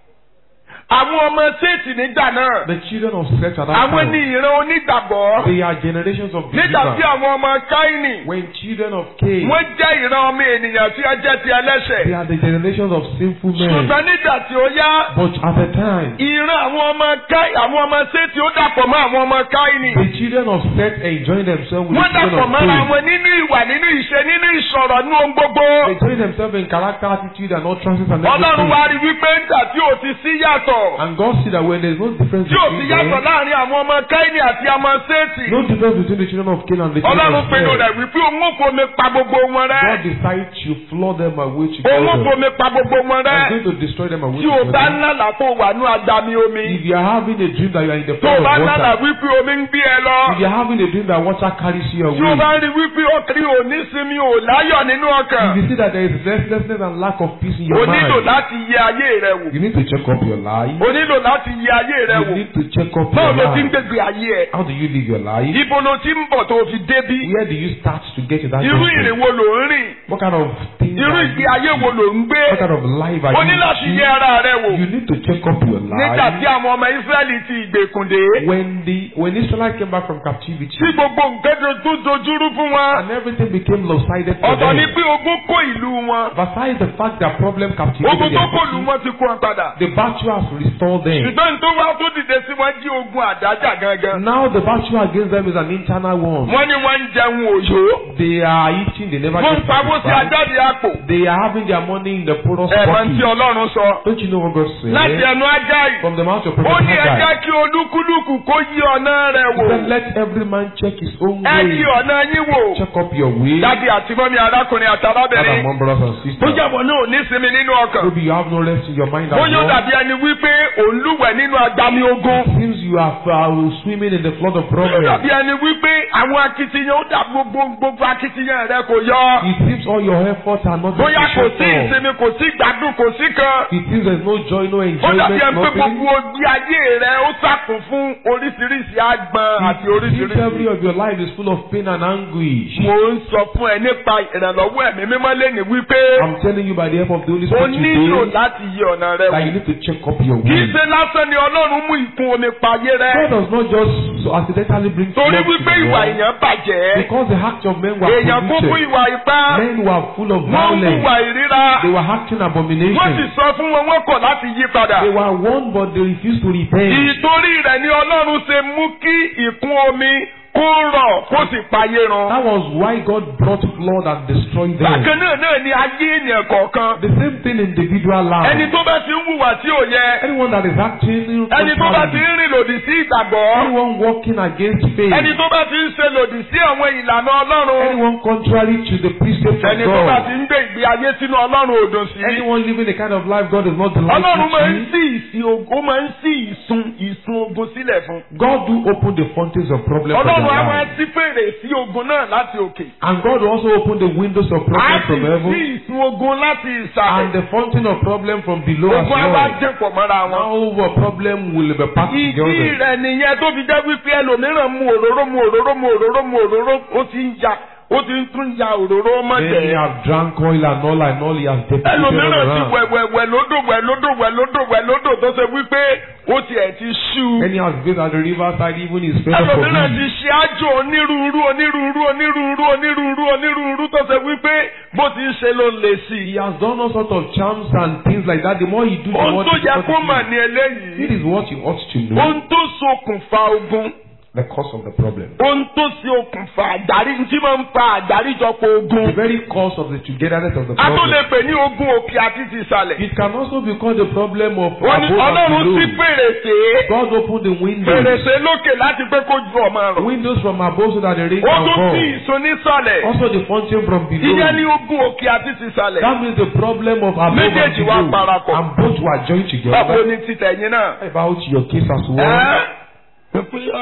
àwọn ọmọ séètì nígbà náà. The children of sex at that àwọn ní time. ìran onígbàgbọ́. They are generations of nígbà tí believers. àwọn ọmọ káínì. When children of Cain. wọ́n jẹ́ ìran ọmọ ènìyàn tí ó jẹ́ ti They ẹlẹ́ṣẹ̀. are the generations of sinful men. ṣùgbọ́n nígbà tí ó yá. But at the time, ìran àwọn ọmọ káì àwọn ọmọ séètì ó dàpọ̀ mọ́ àwọn ọmọ káínì. the children of Seth enjoying themselves with wọ́n the children dàpọ̀ of mọ́ra Cain. wọn nínú ìwà nínú ìṣe nínú ìsọ̀rọ̀ nínú ohun gbogbo. They join themselves in character, attitude, and utterances and ọlọ́run everything. wá rí wípé nígbà tí ò ti sí yàtọ̀. And God see that when there is no difference tí ò sí between yàtọ̀ them, láàrin àwọn ọmọ káínì àti ọmọ séètì. no difference between the children of Cain and the children ọlọ́run of pinnu Seth. rẹ̀ wípé òun ò fomi pa gbogbo wọn rẹ́. God decides to flood them away òun ò together. fomi pa gbogbo wọn I'm rẹ́. going to destroy them away tí o bá together. ńlá tó wà ní agbami omi. If you are having a dream that you are in the tó o flood bá of ńlá water, wípé omi ń gbé ẹ lọ. if you are having a dream that water carries you tí o bá away, rí wípé ọkùnrin ò ní sinmi ò láyọ̀ nínú ọkàn. if you see that there is restlessness and lack of peace in o your nílò mind, láti yẹ ayé rẹ wò. you need to check up your life. o nílò láti yẹ ayé rẹ You wò. need to check up báwo your ló ti ń life. gbègbè ayé ẹ. How do you live your life? ibo ló ti ń bọ̀ tó o fi débí. Where do you start to get to that irú ìrìn destiny? wo ló ń rìn. What kind of things irú are ìgbé you ayé wo ló ń gbé. What kind of life are o ní láti you yẹ ara rẹ wò. You need to check up your nígbà tí life. àwọn ọmọ Ísírẹ́lì ti ìgbèkùn dé. When the when Israelites came back from captivity tí gbogbo nǹkan tó dojúrú fún wọn. and everything became lopsided for ọ̀tọ̀ ni them. pé ogún kó ìlú wọn. Besides the fact that problem ogun captivated tó their kó ìlú city, wọn ti kó wọn padà. the battle has restored them. ṣùgbọ́n tó wá tó dìde sí wọn jí ogun àdájà gangan. Now the battle against them is an internal one. wọ́n ní wọ́n ń jẹun òyò. They are eating, they never wọ́n ń get pawó sí satisfied. ajáde àpò. They are having their money in the poorest ẹ̀mọ́ tí pocket. Ọlọ́run sọ. Don't you know what God láti said? ẹnu Ágáì. From the mouth of ó Prophet ní ẹ jẹ́ Haggai. kí olúkúlùkù kó yí ọ̀nà rẹ̀ He said, wò. let every man check his own ẹ yí way. ọ̀nà yín wò. Check up your way. dádì àti mọ́mí arákùnrin àti Father, arábìnrin. among brothers and tó sisters. jẹ́bọ̀ náà ò ní sinmi nínú ọkàn. Maybe you have no rest in your mind as bóyá ó well. dàbí ẹni wípé òun lúwẹ̀ nínú agbami ogun. It seems you are uh, swimming in the flood of ó problems. dàbí ẹni wípé àwọn akitiyan ó dà gbogbo gbogbo akitiyan rẹ kò yọ. It seems all your efforts are not bóyá kò sí sufficient. ìsinmi kò sí ìgbádùn kò sí kan. It seems there's no joy, no ó enjoyment, dàbí ẹni pé nothing. gbogbo ojú ayé rẹ ó sàkún fún oríṣiríṣi àgbọn àti It seems every oríṣiríṣi. of your life is full of pain and anguish. mo ń sọ fún ẹ nípa ìrànlọ́wọ́ ẹ̀mí mímọ́ lẹ́nu wípé I'm telling you by the help of the Holy o Spirit nílò today láti yí ọ̀nà rẹ that you wò. need to check up your kì í way. ṣe lásán ni ọlọ́run mú ìkún omi payé God rẹ. does not just so accidentally bring torí flood to wípé the ìwà world. èèyàn bàjẹ́. Because the acts of men were èèyàn kún fún polluted. ìwà ipá. Men were full of wọ́n ń violence. hùwà ìríra. They were acting wọ́n sì abominations. sọ fún wọn wọ́n kọ̀ láti yí padà. They were warned but they refused to repent. ìtorí rẹ̀ ni ọlọ́run ṣe mú kí ìkún omi kó rọ̀ kó sì payé run. That was why God brought flood and destroyed them. bákan náà náà ni ayé ènìyàn kọ̀ọ̀kan. The same thing individual ẹni life. tó bá ti ń hùwà tí ò yẹ. Anyone that is acting ẹni tó bá ti contrary, ń rìn lòdì sí ìgbàgbọ́. anyone walking against faith, ẹni tó bá ti ń ṣe lòdì sí àwọn ìlànà ọlọ́run. anyone contrary to the precepts of ẹni tó bá God, ti ń gbé ìgbé ayé sínú ọlọ́run òdùn sí. anyone living the kind of life God is not ọlọ́run máa ń delighted sí ìsìn ogun ó máa ń sí ìsun ìsun ogun sílẹ̀ fún. to. God do open the fountains of problem for ọlọ́run á their máa life. sí fèrè sí ogun náà láti òkè. And God will also open the windows of á problem sì from sí heaven ìsun ogun láti and ìsàlẹ̀. the fountain of problem from below as ogun á wá well. jẹ́pọ̀ mọ́ra wọn. Now a problem will be packed ìdí together. rẹ̀ nìyẹn tó fi jẹ́ wípé ẹlòmíràn mu òróró mu òróró mu òróró mu òróró ó ti ń ya ó ti ń tún ya òróró Then he mọ́tẹ̀. have drank oil and all and all he has deputed ẹlòmíràn ti around. wẹ̀wẹ̀wẹ̀ lódò wẹ̀ lódò wẹ̀ lódò wẹ̀ lódò tó ṣe wípé ó tiẹ̀ ti ṣú. Then he has been at the riverside even his fed up of ẹlòmíràn ti it. ṣe àjò onírúurú onírúurú onírúurú onírúurú onírúurú tó ṣe wípé bó ti ń ṣe ló ń le sí He i. has done all sorts of charms and things like that. The more he do, the ohun more tó yẹ kó mà difficult ní it is. eléyìí It is what you ought to know. ohun tó ṣokùnfà ogun The cause of the problem. ohun tó ṣe okùnfà àdárí tí máa ń fa àdáríjọpọ̀ The ogun. very cause of the togetherness of the a tó lè problem. pè ní ogun òkè àti ti ìsàlẹ̀. It can also be called the problem of wọ́n ní above ọlọ́run and sí below. fèrèsé God opened the windows. fèrèsé lókè láti pé kó ju ọmọ rẹ̀. Windows from above so that the rain ó can tún sí fall. ìsun nísàlẹ̀. Also the fountain from ìyẹn ní below. ogun òkè àti ti ìsàlẹ̀. That means the problem of above and Méjèèjì wá below. parapọ̀. And both were joined báwo together. ni títẹ̀yìn náà. About your case as well. ẹ́ pé ah,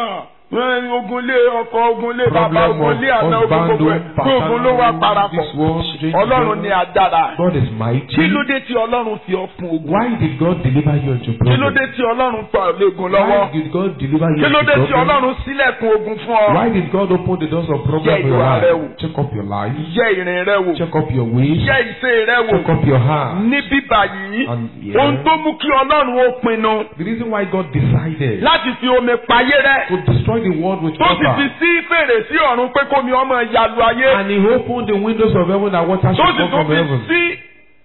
Wọ́n- ogun lé ọkọ ogun lé bàbá Problem ogun of lé àná ogun husband, gbogbo ẹ̀ home, pé ogun ló wá paternal, parapọ̀ this one, strange ọlọ́run one. ní agbára God is mighty. kí ló dé tí ọlọ́run fi ọ fún ogun Why did God deliver you into kí ló problem? dé tí ọlọ́run fa ọ̀lẹ́gun lọ́wọ́ Why did God deliver you kí ló into dé tí problem? ọlọ́run sílẹ̀kùn ogun fún ọ Why did God open the doors of problem Yẹ for your ìwà rẹ wò. life? Check up your life. yẹ ìrìn rẹ wò Check up your ways. yẹ ìṣe rẹ wò Check up your heart. ní bíbà yìí And yeah. ohun tó mú kí ọlọ́run ó pinnu The reason why God decided láti fi omi payé rẹ to destroy the world with tó sì fi water. sí fèrèsé ọ̀run pé kómi ọmọ ìyàlú ayé And he opened the windows of heaven that water tó should sì come tó from fi heaven. sí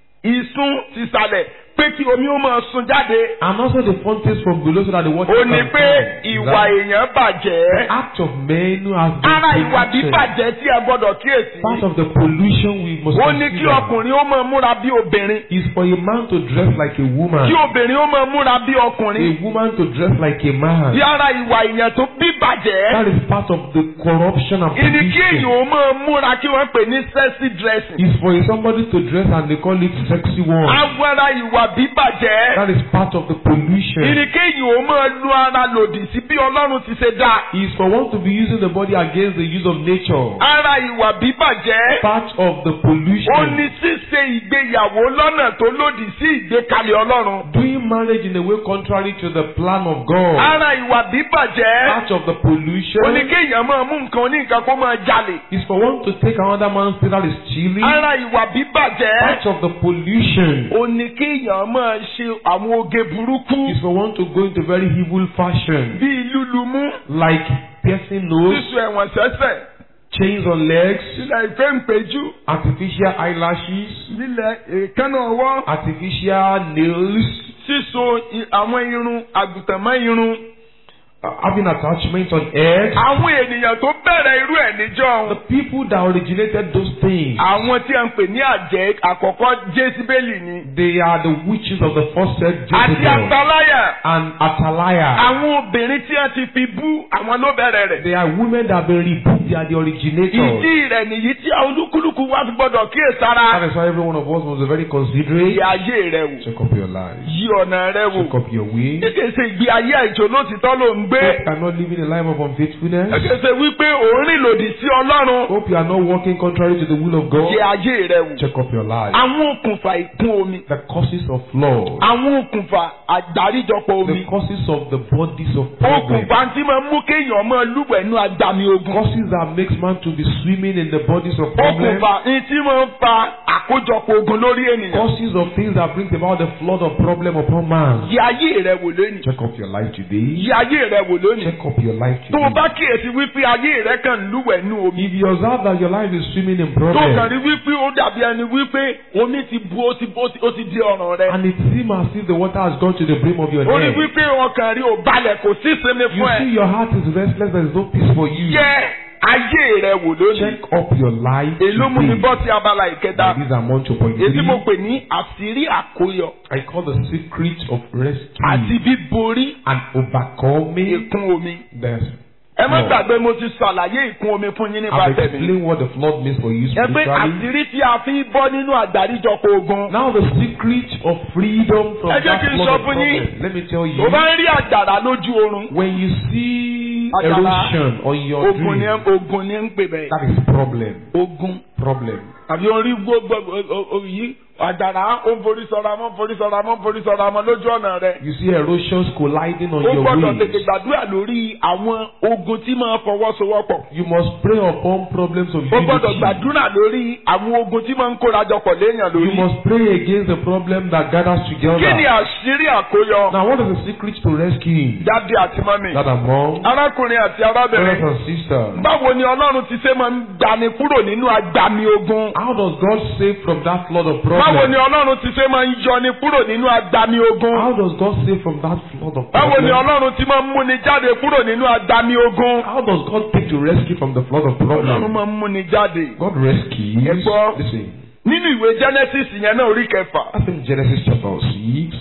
ìsun tìsàlẹ̀ pé kí omi ó máa sun jáde And also the fountains from below so that the water ó can ní come. pé ìwà That èèyàn bàjẹ́ act of men who have been ara ìwà corrupted. bíbàjẹ́ tí ẹ gbọ́dọ̀ kíyèsí Part of the pollution we must ó ní kí consider ọkùnrin ó máa múra bí obìnrin is for a man to dress like a woman. kí obìnrin ó máa múra bí ọkùnrin A woman to dress like a man. bí ara ìwà èèyàn tó bíbàjẹ́ That is part of the corruption and ìní kí èèyàn pollution. ó máa múra kí wọ́n pè ní sexy dressing Is for somebody to dress and they call it sexy one. agbára ìwà bíbàjẹ́ That is part of the pollution. ìní kí èèyàn ó máa lu ara lòdì sí bí ọlọ́run ti ṣe dá Is for one to be using the body against the use of nature. ara ìwà bíbàjẹ́ Part of the ó pollution. ní ṣíṣe ìgbéyàwó lọ́nà tó lòdì sí ìgbékalẹ̀ ọlọ́run Doing marriage in a way contrary to the plan of God. ara ìwà bíbàjẹ́ Part of the ó ní pollution kéèyàn máa mú nǹkan ní nǹkan kó máa jalè is for one to take another man's thing that is stealing. ara ìwà bíbàjẹ́ Part of the pollution ó ní kéèyàn máa ṣe àwọn oge burúkú is for one to go into very evil fashion. bíi lúlumú Like piercing nose, sísun ẹ̀wọ̀n sẹ́sẹ̀ chains on legs, sílẹ̀ ìfẹ́ ìpéjú artificial eyelashes, sílẹ̀ èékánná ọwọ́ artificial nails, sísun i- àwọn irun àgùntàn mọ́ irun. uh, having attachment on head. àwọn ènìyàn tó bẹ̀rẹ̀ irú ẹ̀ níjọ́ The people that originated those things, àwọn tí a ń pè ní àjẹ́ àkọ́kọ́ jésìbélì ni they are the witches of the first set àti Jezebel àtàláyà and Atalaya. àwọn obìnrin tí a ti fi bú àwọn ló bẹ̀rẹ̀ rẹ̀. They are women that have been rebuked, they are the originators. ìdí rẹ̀ nìyí tí olúkúlùkù wá fi gbọ́dọ̀ kíyèsára. That is why every one of us must be very considerate. yí ayé rẹ wò Check up your life. yí ọ̀nà rẹ wò. Check up your way. kékeré ìgbé ayé àìjò lótìtọ́ ló ń gbé. Hope you are not living a life of unfaithfulness. kékeré wípé òun rìn lòdì sí ọlọ́run. Hope you are not walking contrary to the will of God. yí ayé rẹ wò. Check up your life. àwọn okùnfà ìkún omi. The causes of flood. àwọn okùnfà àgbáríjọpọ̀ omi. The causes of the bodies of problem. okùnfà tí máa mú kéèyàn máa lúwẹ̀ nú agbami ogun. Causes that makes man to be swimming in the bodies of problem. okùnfà ní tí máa ń fa àkójọpọ̀ ogun lórí ènìyàn. Causes of things that brings about the flood of problem upon man. yí ayé rẹ wò lónìí. Check up your life today. yí ayé rẹ wò lónìí. Check up your life tó o today. bá kíyèsí wípé ayé rẹ kàn ń lúwẹ̀ nú omi. If you observe that your life is swimming in tó kàn problem rí wípé ó dàbí ẹni wípé omi ti bu ó ti ó ti ó ti di ọ̀ràn rẹ. and it seems as if the water has gone to the brim of your ó rí head, wípé ọkàn rí ò balẹ̀ kò sí ìsinmi you fún see ẹ. your heart is restless, there is no peace for you. yẹ ayé rẹ wò lónìí. Check up your life èló mú mi today. bọ́ sí abala ìkẹta. And These are one two point èyí mo three. pè ní àṣírí àkóyọ I call the secret of rescue àti bíborí and overcoming ìkún omi. the ẹ má flood. gbàgbé mo ti ṣàlàyé ìkún omi fún yín nípa I've tẹ̀mí. explained what the flood means for you ẹ pé spiritually. àṣírí tí a fi bọ́ nínú àgbáríjọpọ̀ ogun. Now the secret of freedom from Ẹ jẹ́ that kí n flood sọ of fún yín. problem. Let me tell you. tó bá ń rí àjàrà lójú oorun. When you see Àjàrà. erosion on your ogun ni dream, ogun ni ń pè bẹ́ẹ̀. that is problem. ogun Problem. àbí orí gbogbo yìí àjàrà ó ń forí sọra mọ́ forí sọra mọ́ forí sọra mọ́ lójú ọ̀nà rẹ̀. You see erosions colliding on ó your gbọ́dọ̀ tètè way. gbàdúrà lórí àwọn ogun tí máa fọwọ́sowọ́pọ̀. You must pray upon problems of ó gbọ́dọ̀ unity. gbàdúrà lórí àwọn ogun tí máa ń kórajọpọ̀ léèyàn You lórí. must pray against the problem that gathers kí ni together. àṣírí àkóyọ. Now, what is the secret to rescuing jáde àti mọ́mì. that among arákùnrin àti brothers arábìnrin. and sisters? báwo ni ọlọ́run ti ṣe máa ń gbani kúrò nínú agbami ogun. How does God save from that flood of báwo ni problems? ọlọ́run ti ṣe máa ń yọni kúrò nínú agbami ogun. How does God save from that flood of báwo ni problems? ọlọ́run ti máa ń múni jáde kúrò nínú agbami ogun. How does God take to rescue from the flood of ọlọ́run problems? máa ń múni jáde. God rescues. Ẹ gbọ́. Listen, nínú ìwé genesis yẹn náà orí kẹfà. that's in Genesis chapter 6.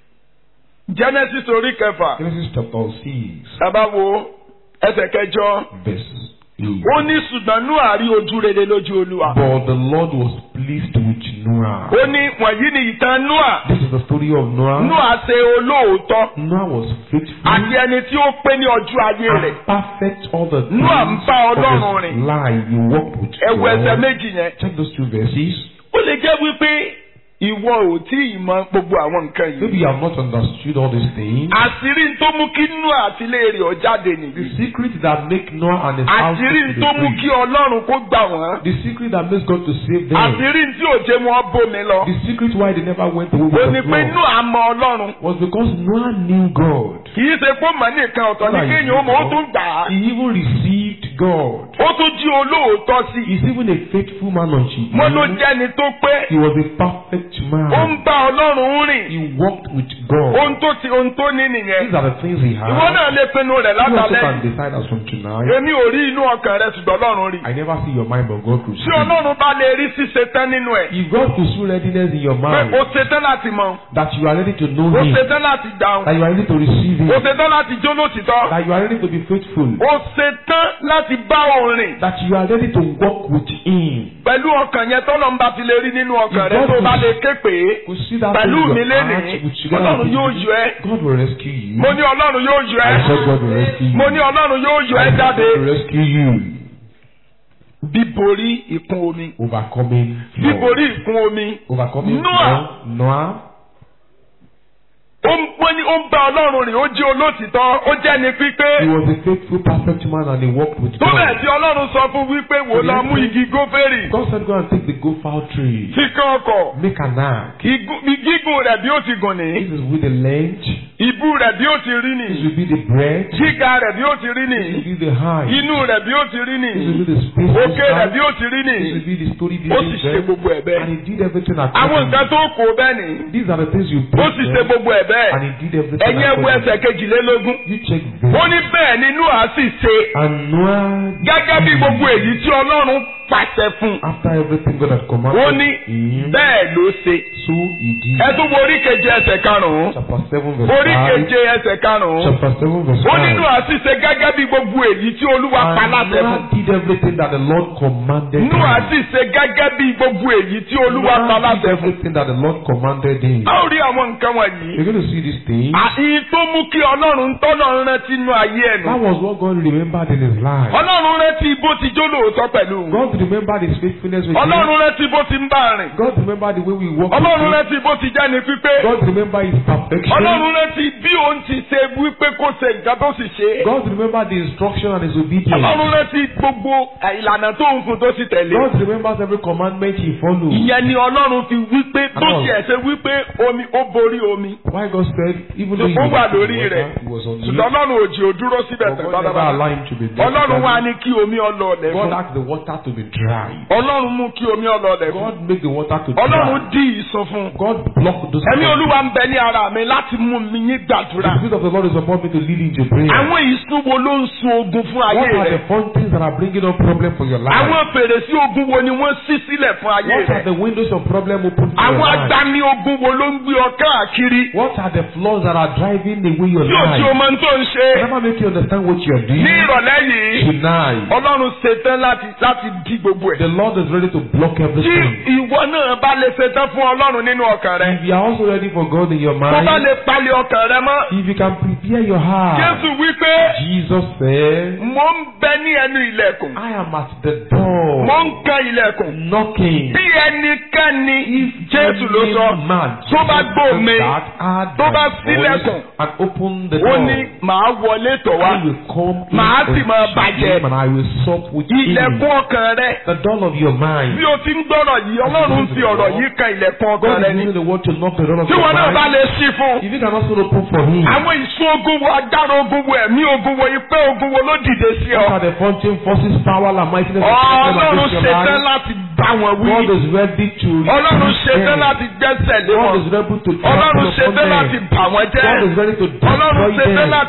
genesis orí kẹfà. Genesis chapter 6, sábà wo ẹsẹ̀ kẹjọ. verse 8. ó ní ṣùgbọ́n Nóà rí ojú rere lójú olúwa. But the Lord was pleased with Noah. ó ní wọ̀nyí ni ìtàn noah This is the story of Noah. noah ṣe olóòótọ́ Noah was faithful àti ẹni tí ó pé ní ọjọ́ ayé rẹ̀ and perfect all the things Noah ń bá Ọlọ́run of rìn. his life. He walked with ẹwọ ẹsẹ̀ God. méjì yẹn Check those two verses. ó lè jẹ́ wípé ìwọ ò tí ì mọ gbogbo àwọn nǹkan Maybe yìí you have not understood all these things. àṣírí tó mú kí noah àti ilé rẹ̀ ó jáde The nìyí secret that make Noah and his house àṣírí to be tó mú free. kí ọlọ́run kó gbà wọ́n The secret that makes God to save them. àṣírí tí ò jẹ́ wọn bómi lọ The secret why they never went away ó with ní the pé flood noah mọ ọlọ́run was because Noah knew God. kì í ṣe pé mọ̀ nìkan ọ̀tọ̀ ní kéèyàn ó mọ̀ ó tún gbà á He even received God. ó tún jí olóòótọ́ sí i He's even a faithful man unto mo ló you. jẹ́ni tó pé He was a perfect ó ń man. bá ọlọ́run rìn He walked with God. ohun tó ti ohun tó ní nìyẹn These are the things he had. ìwọ náà lè pinnu rẹ̀ You also látàlẹ́ can decide as from tonight. èmi ò rí inú ọkàn rẹ ṣùgbọ́n ọlọ́run rí I never see your mind, but God could tí see. ọlọ́run bá lè rí ṣíṣe tán nínú ẹ̀ If God could see readiness in your pé mind, o ṣetán láti mọ that you are ready to know o Him, ṣetán láti dáhùn that you are ready to receive Him, o ṣetán láti jó lótìtọ́ that you are ready to be faithful, o ṣetán láti bá òun rìn that you are ready to walk with Him. pẹ̀lú ọkàn yẹn tọ́lọ́ ń bá ti lè rí nínú ọkàn rẹ If tó God bá could- lè ké pé Could see that pẹ̀lú in mi your lénìí heart, with together ọlọ́run with yóò Him. yọ ẹ́ God will rescue you. mo ní ọlọ́run yóò yọ I ẹ́ said God will rescue you. mo ní ọlọ́run yóò yọ ẹ́ I said jáde God will rescue you. bíborí ìkún omi Overcoming flood. bíborí ìkún omi Overcoming Noah. flood. Noah. ó ń wọ́n ní ó ń bá ọlọ́run rìn ó jí olótìtọ́ ó jẹ́ ní pípé He was a faithful, perfect man and he walked with tó bẹ́ẹ̀ God. tí ọlọ́run sọ fún wípé wò lọ mú igi gófèrè God said, Go and take the gopher tree. tí kan ọkọ̀ Make an ark. Igún- gígùn rẹ̀ bí ó ti gùn ní This is with the length. ìbú rẹ̀ bí ó ti rí ní This will be the breadth. gíga rẹ̀ bí ó ti rí ní This will be the height. inú rẹ̀ bí ó ti rí ní This will be the space. òkè rẹ̀ inside. bí ó ti rí ní This will be the story ó sì behind ṣe them. gbogbo ẹ̀ bẹ́ẹ̀ And he did everything àwọn according nǹkan tó kó bẹ́ẹ̀ ni These are the things you ó sì ṣe them, gbogbo ẹ̀ bẹ́ẹ̀ And he did everything ẹ̀yin ẹ̀wù according ẹsẹ̀ kejìlélógún You check ó this. ní bẹ́ẹ̀ ni Nóà sì ṣe And Noah, gẹ́gẹ́ bí gbogbo èyí tí ọlọ́run pàṣẹ fún un after everything God had ó commanded ní him, bẹ́ẹ̀ ló ṣe so he did. ẹ tún wo orí keje ẹsẹ̀ karùn-ún Chapter 7 verse orí 5. keje ẹsẹ̀ karùn-ún Chapter 7 verse ó 5. nínú àṣìṣe gẹ́gẹ́ bí gbogbo èyí tí olúwa pa And láṣẹ fún Noah did everything that the Lord commanded nínú him. àṣìṣe gẹ́gẹ́ bí gbogbo èyí tí olúwa pa Noah did láṣẹ fún everything that the Lord commanded him. a ó rí àwọn nǹkan wọ̀nyí You're going to see these things. àyí tó mú kí ọlọ́run tọ́lọ̀ rántí inú ayé ẹ̀ That nù was what God remembered in his life. ọlọ́run rántí bó ti jó lóòótọ́ pẹ̀lú òun. God remembered his faithfulness with him. ọlọ́run rántí bó ti ń bá a rìn God remembered the way we walk with ọlọ́run him. rántí bó ti jẹ́ ní pípé God remembered his perfection. ọlọ́run rántí bí òun ti ṣe wípé kó ṣe nǹkan tó sì ṣe é God remembered the instruction and his obedience. ọlọ́run rántí gbogbo ìlànà tó ń fún tó sì tẹ̀lé God remembers every commandment he follows. ìyẹn ni ọlọ́run fi wípé tó Àwọn- tiẹ̀ ṣe wípé omi ó borí omi Why God said, even though he ó was wà on the lórí water, rẹ̀ he was on the ṣùgbọ́n ọlọ́run ò jì ó dúró síbẹ̀ But tẹ̀ God never pátápátá allowed him to be there. ọlọ́run wá ní kí omi ọlọ́ọ̀lẹ̀ God fún asked the water to be dry. ọlọ́run mú kí omi ọlọ́ọ̀lẹ̀ fún God make the water to ọlọ́run dry. dí ìsun fún God blocked those ẹ̀mí things. olúwa ń bẹ ní ara mi láti mú mi yín gbàdúrà The Spirit of the Lord is upon me to lead into prayer. àwọn ìsun wo ló ń sun ogun fún ayé What are rẹ the fun things that are bringing up problem for your life? àwọn fèrèsé ogun wo ni wọ́n ṣí sílẹ̀ fún ayé What are rẹ the windows of problem open for àwọn your life? agbani ogun wo ló ń gbé ọ káàkiri What are the flaws that are driving away your yóò tí o life? máa ń tó ń ṣe Never make you understand what you are doing. ní ìrọ̀lẹ́ yìí Tonight, ọlọ́run ṣetán láti láti di gbogbo the ẹ̀ Lord is ready to block tí everything. ìwọ náà bá lè ṣetán fún ọlọ́run nínú ọkàn rẹ If you are also ready for God in your tó bá mind, lè palẹ̀ ọkàn rẹ mọ́ if you can prepare your heart, jésù wípé Jesus said, mo ń bẹ ní ẹnu ilẹ̀kùn I am at the door mo ń kan ilẹ̀kùn knocking. bí ẹnikẹ́ni jésù ló Any sọ man, tó bá Jesus gbọ́ mi, said that, heard tó my bá voice ṣílẹ̀kùn, and open the ó door. ní màá wọlé tọ̀ wá I will come in Màá sì máa unto bàjẹ́. him and I will sup with him. ilẹ̀kùn ọkàn rẹ The door of your mind. bí o ti ń gbọ́rọ̀ yìí ọlọ́run fi ọ̀rọ̀ yìí kan ilẹ̀kùn ọkàn God rẹ is ni using the word to knock the door of tí your wọn náà bá mind. lè ṣí fún If you can also open for him. àwọn ìṣó ogun wo agbára ogun wo ẹ̀mí ogun wo ipẹ́ ogun wo ló dìde sí What ọ are the fountain forces, power, and mightiness of ọlọ́run against your ṣetán life? láti bá wọn wí God is ready to ọlọ́run rebuke ṣetán them. láti gbẹ́sẹ̀ lé God wọn is ready to ọlọ́run trample upon ṣetán láti them. bà wọ́n God jẹ́ is ready to ọlọ́run destroy ṣetán them. láti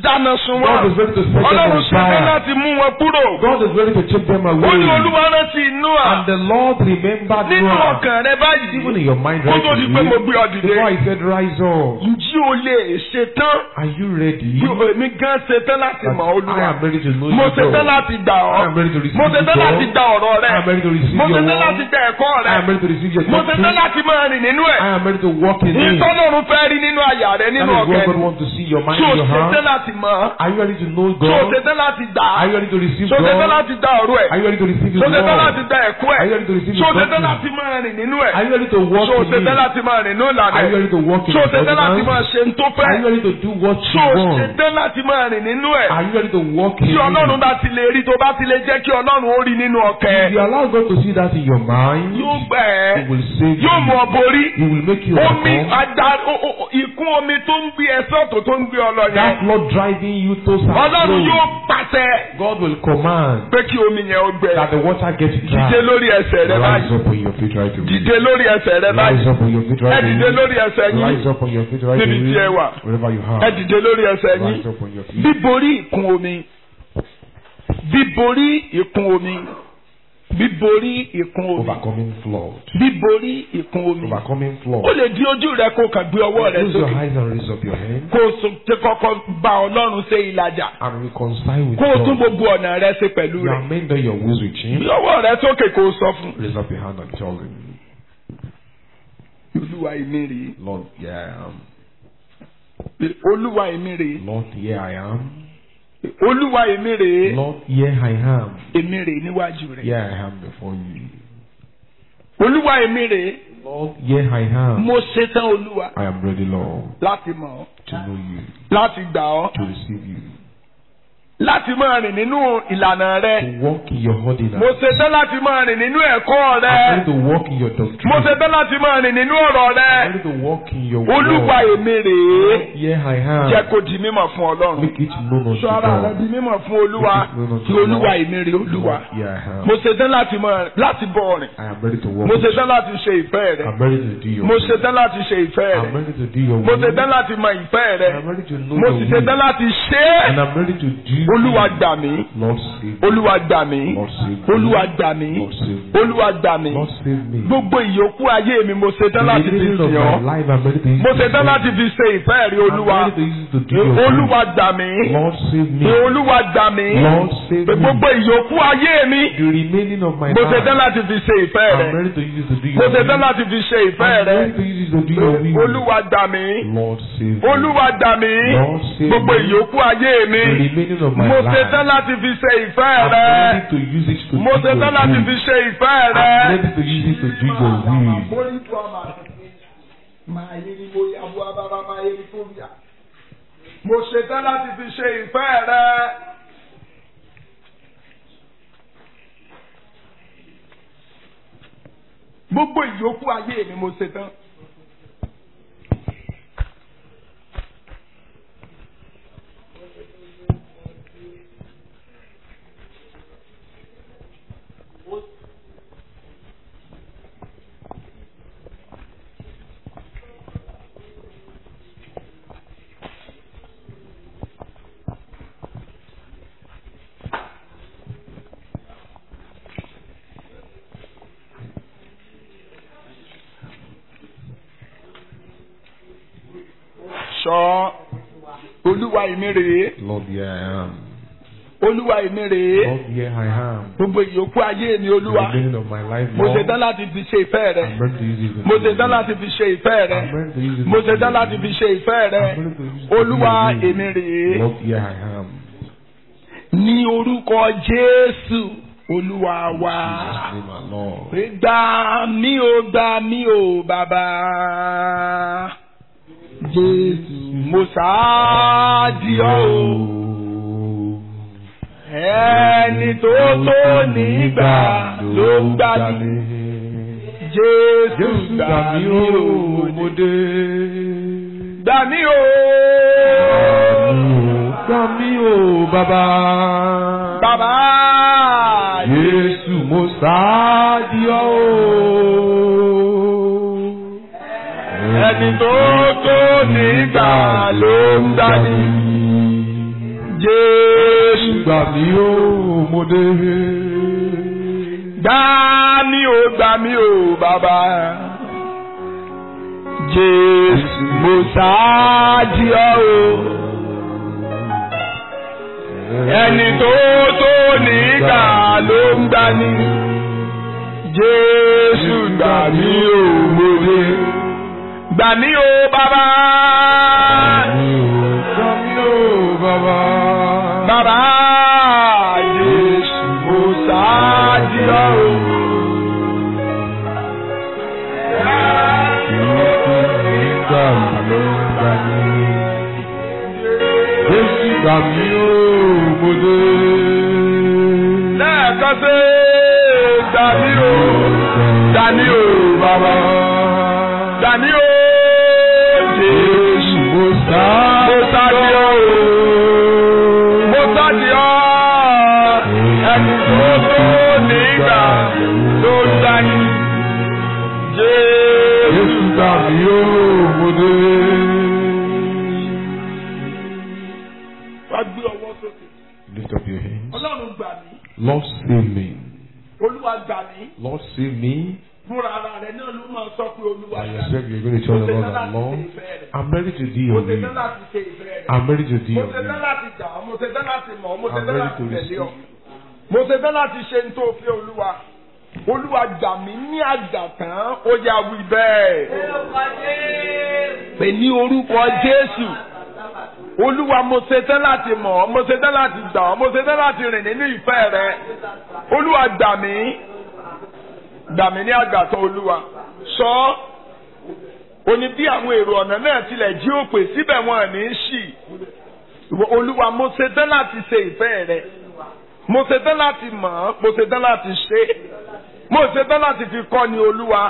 dáná sun God wọn is ready to set them ọlọ́run on ṣetán fire. láti mú wọn kúrò God is ready to take them ó ní away. olúwa rántí Nóà And the Lord remembered nínú Noah. ọkàn rẹ báyìí Even in your mind kó right tó di pé mo gbé ọ dìde Before I said rise up. ǹjí o lè ṣetán Are you ready? bí èmi gan ṣetán láti That mọ̀ I olúwa am ready to know mo you ṣetán God. láti gbà I am ọ́ ready to receive mo you ṣetán láti God. gba ọ̀rọ̀ rẹ I am ready to receive mo your ṣetán word. láti gba ẹ̀kọ́ I rẹ am ready to receive your mo ṣetán doctrine. láti máa rìn nínú ẹ̀ I am ready to walk in it. ìtọ́lọ́run fẹ́ rí nínú àyà rẹ That nínú is what ọkàn God wants to see your mind tí o in your ṣetán heart. láti mọ̀ ọ́ Are you ready to know tí o God? ṣetán láti gbà á Are you ready to receive tí o ṣetán God? láti gba ọ̀rọ̀ ẹ̀ Are you ready to receive His tí o ṣetán láti word? gba ẹ̀kọ́ Are ẹ̀ you ready to receive tí o His ṣetán doctrine? láti máa rìn nínú ẹ̀ Are you ready to walk tí o in ṣetán it? láti máa rìn nínú ìlànà Are you ẹ̀ ready to walk in tí o His ṣetán láti máa ordinance? ṣe ń tó fẹ́ Are you ready to do what tí you o want? ṣetán láti máa rìn nínú ẹ̀ Are you ready to walk in tí ọlọ́run it? bá ti lè rí tó bá ti lè jẹ́ kí ọlọ́run ó rí nínú ọkàn If ẹ̀ you allow God to see that in your mind, yóò gbà He ẹ́ will save yóò mú ọ you. borí He will make you omi overcome. ada o- o- o- ìkún omi tó ń gbé ẹsẹ̀ ọ̀tọ̀ tó ń gbé ọ lọ yẹn That Lord driving you to ọlọ́run some yóò pàṣẹ God will command pé kí omi yẹn ó gbẹ that the water gets dìde dry. lórí ẹsẹ̀ rẹ Rise báyìí up on your feet right away. dìde lórí ẹsẹ̀ rẹ Rise báyìí up on your feet ẹ right dìde away. lórí ẹsẹ̀ Rise yín up on your feet right Níbi tí ẹ wà. away. Wherever you ẹ are. dìde lórí ẹsẹ̀ yín Rise up on your feet. bíborí ìkún omi bíborí ìkún omi bíborí ìkún omi Overcoming flood. bíborí ìkún omi Overcoming ó flood. lè di ojú rẹ kó kàn gbé ọwọ́ rẹ Close your sókè eyes and raise up your hand kó o sọ- ṣe kọ́kọ́ bá ọlọ́run ṣe ìlàjà and reconcile with kó o tún God. gbogbo ọ̀nà rẹ ṣe pẹ̀lú You rẹ̀ are made your wills with gbé Him. ọwọ́ rẹ sókè kó o sọ fún Raise up your hand and tell Him, olúwa èmi rèé Lord, here I am. olúwa èmi rèé Lord, here I am. olúwa èmi rèé Lord, here I am. èmi rèé níwájú rẹ Here I am before you. olúwa èmi rèé Lord, here I am. mo ṣetán olúwa I am ready, Lord, láti mọ̀ ọ́ to know you, láti gbà ọ́ to receive you, láti máa rìn nínú ìlànà rẹ to walk in your mo ordinance. ṣetán láti máa rìn nínú ẹ̀kọ́ I'm rẹ ready to walk in your mo doctrine. ṣetán láti máa rìn nínú ọ̀rọ̀ I'm rẹ ready to walk in your olúwa word. èmi rèé Here I jẹ́ am. kó di mímọ̀ fún ọlọ́run Make it known unto sọ ara rẹ God. di mímọ̀ fún olúwa kí olúwa èmi rèé olúwa Here I am. mo ṣetán láti máa láti bọ̀ ọ̀rìn I am ready to walk. mo with you. ṣetán láti ṣe ìfẹ́ rẹ I'm ready to do your mo will. ṣetán láti ṣe ìfẹ́ I'm rẹ ready to do your mo will. ṣetán láti mọ ìfẹ́ rẹ I'm ready to know mo your sì will. ṣetán láti ṣe And é I'm ready to do olúwa it. gbà mí Lord save me. olúwa gbà mí Lord save me. olúwa gbà mí Lord save me. olúwa gbà mí Lord save me. gbogbo ìyókù ayé mi mo The ṣetán láti fi remaining of sìn ọ́ my life, I'm ready to use mo it to ṣetán serve láti you. fi ṣe ìfẹ́ rí olúwa I'm ready to use it to do your will. olúwa gbà mí Lord save me. olúwa gbà mí Lord save me. gbogbo ìyókù ayé mi The remaining of my mo ṣetán life, láti fi ṣe ìfẹ́ rẹ I'm ready to use it to do mo your ṣetán will. láti fi ṣe ìfẹ́ I'm rẹ ready to use it to do your will. olúwa gbà mí Lord save me. olúwa gbà mí Lord save gbogbo me. ìyókù ayé mi The remaining of my mo life, ṣetán láti fi ṣe ìfẹ́ I'm rẹ ready to use it to mo do your ṣetán láti fi will. ṣe ìfẹ́ I'm rẹ. ready to use it to do your will. Mo ṣetán láti fi ṣe ìfẹ́ rẹ. Gbogbo ìyókù ayé mi mo ṣetán. Ṣọ́ Olúwa èmi rèé. Lord, here I am. Olúwa èmi rèé. Lord, here I am. Gbogbo ìyókù ayé mi The Olúwa. remaining of my life, Mo Lord, ṣetán láti fi ṣe ìfẹ́ rẹ. I'm ready to use it to Mo do your ṣetán will. láti fi ṣe ìfẹ́ rẹ. I'm ready to use it Mo to do ṣetán your láti will. fi ṣe ìfẹ́ rẹ. I'm ready to use it to do Olúwa your will. èmi rèé. Lord, here I am. Ní orúkọ Jésù Olúwa wa. Jesus' name, my Lord. Pé gbà mí o gbà mí o bàbá. Jésù mo sáàdì ọ́ o. Ẹni tó tó nígbà ló ń gbà mí. Jésù Jésù gbà gbà mí mí o. o, mo dé. Gbà mí o. Gbà mí o, bàbá. Bàbá. Jésù mo sáàdì ọ́ o. Ẹni tó tó nígbà ló ń gbà mí. Jésù Gbà mí ó mo dé. gbà mí o gbà mí o bàbá. Jésù mo ṣáájú ọ o. Ẹni tó tó nígbà ló ń gbani. Jésù gbà mí o mo dé. Gbà mí o bàbá. Gbà mí ó bàbá. Bàbá Jésù mo ṣáájú ọ o. Nígbà ló ń gbà mí. Jésù gbà mí ó mo dé. lẹ́ẹ̀kan sí dání o dání o bàbá dání o jésù Mo sá. mo sáàdì ọ o mo sáàdì ọ ẹni tó tó nígbà tó dání jésù Jésù gbà mí ó mo dé. wá gbé ọwọ́ sókè Lift up your hands. ọlọ́run gbà mí Lord save me. olúwa gbà mí Lord save me. fúnra ara rẹ náà ló máa sọ pé olúwa I gbà mí expect you're going to tell the Lord that Lord, I'm ready to do mo your ṣe tán will. láti ṣe ìfẹ́ rẹ. I'm ready to do mo your ṣe tán will. láti gbà ọ́ mo ṣe tán láti mọ̀ ọ́ mo ṣe I'm tán ready láti to tẹ̀lé receive. ọ́ mo ṣe tán láti ṣe ní tó fi olúwa olúwa gbà mí ní àgbà tán ó yà wí bẹ́ẹ̀ pè ní orúkọ jésù olúwa mo ṣe tán láti mọ̀ ọ́ mo ṣe tán láti gbà ọ́ mo ṣe tán láti rìn nínú ìfẹ́ rẹ olúwa gbà mí gbà mí ní àgbà tán olúwa sọ ọ́ òní bí àwọn èrò ọ̀nà náà tilẹ̀ jí òpè síbẹ̀ wọn ò ní í ṣì Ìwọ olúwa mo ṣe tán láti ṣe ìfẹ́ rẹ mo ṣe tán láti mọ̀ ọ́ mo ṣe tán láti ṣe é mo ṣe tán láti fi kọ́ ni olúwa.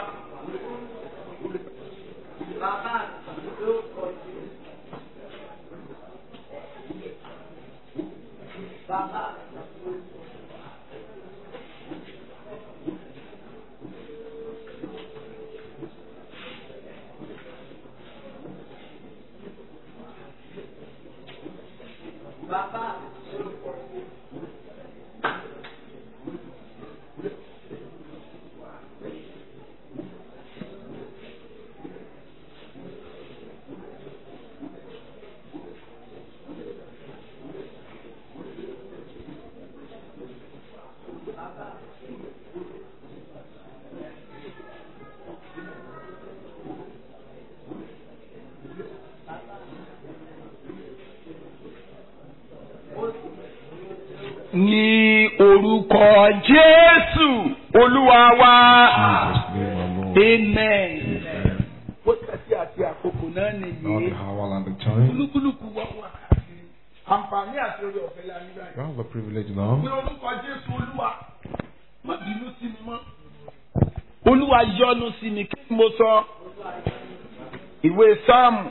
ní orúkọ jésù olúwa wa. Jesus' name alone. amen. wákàtí àti àkókò náà Now nìyí. the hour and the time. olúkúlùkù wá wà. àǹfààní àti orí ọ̀fẹ́ la ní báyìí. You have the privilege ní now. orúkọ jésù olúwa má bínú sí mi mọ́. olúwa yọ́nú sí mi kí ni mo sọ. ìwé sáàmù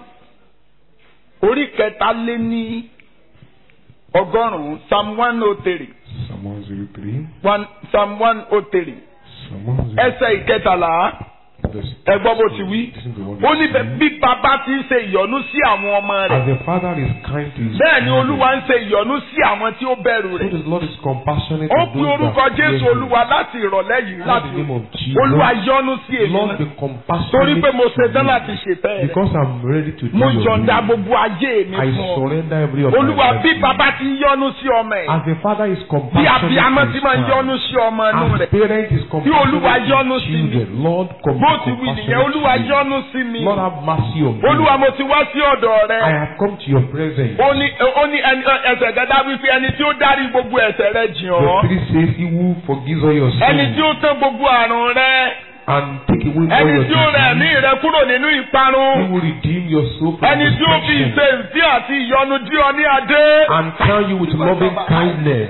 orí kẹta lé ní ọgọ́rùn-ún psalm one oh three Psalm 103. one psalm one oh three Psalm 103. ẹsẹ̀ ìkẹtàlá Verse- ẹ gbọ́ bó ti wí. Listen to what ó it ní says. bí bàbá ti ń ṣe ìyọ́nú sí àwọn ọmọ As rẹ̀ the Father is kind to his bẹ́ẹ̀ ni children, olúwa ń ṣe ìyọ́nú sí àwọn tí ó bẹ̀rù so rẹ̀. the Lord is compassionate ó to pe those orúkọ that fear jésù him. olúwa láti ìrọ̀lẹ́ yìí In láti the name of Jesus. olúwa yọ́nú sí èmi Lord, náà be compassionate torí pé mo ṣe tán to láti me. ṣètẹ́ rẹ̀ Because I'm ready to do mo your yọ̀ǹda will. gbogbo ayé mi I fún ọ surrender every of my olúwa life bí to you. bàbá ti ń yọ́nú sí ọmọ ẹ̀ As the Father is bí compassionate abiyamọ to ti his máa ń child, yọ́nú sí ọmọ inú as rẹ̀ parent is compassionate Olúwa to yọ́nú his sí mi. children, Lord, com- bó ti wí nìyẹn compassionate olúwa to me. yọ́nú sí mi Lord, have mercy on me. olúwa mo ti wá sí ọ̀dọ̀ I rẹ̀ have come to your presence. ó ní ó ní ẹni ẹsẹ̀ gẹ́gẹ́ wípé ẹni tí ó dárí gbogbo ẹ̀ṣẹ̀ rẹ̀ jìn The ọ́ three says, He who forgives all your ẹni sins tí ó tán gbogbo àrùn rẹ̀ and take away all ẹni your tí ó rẹ̀ ẹ̀mí disease. rẹ̀ kúrò nínú ìparun He will redeem your soul from ẹni tí ó fi destruction ìṣe ìfẹ́ àti ìyọ́nú dí ọ ní adé. and crown you with loving kindness.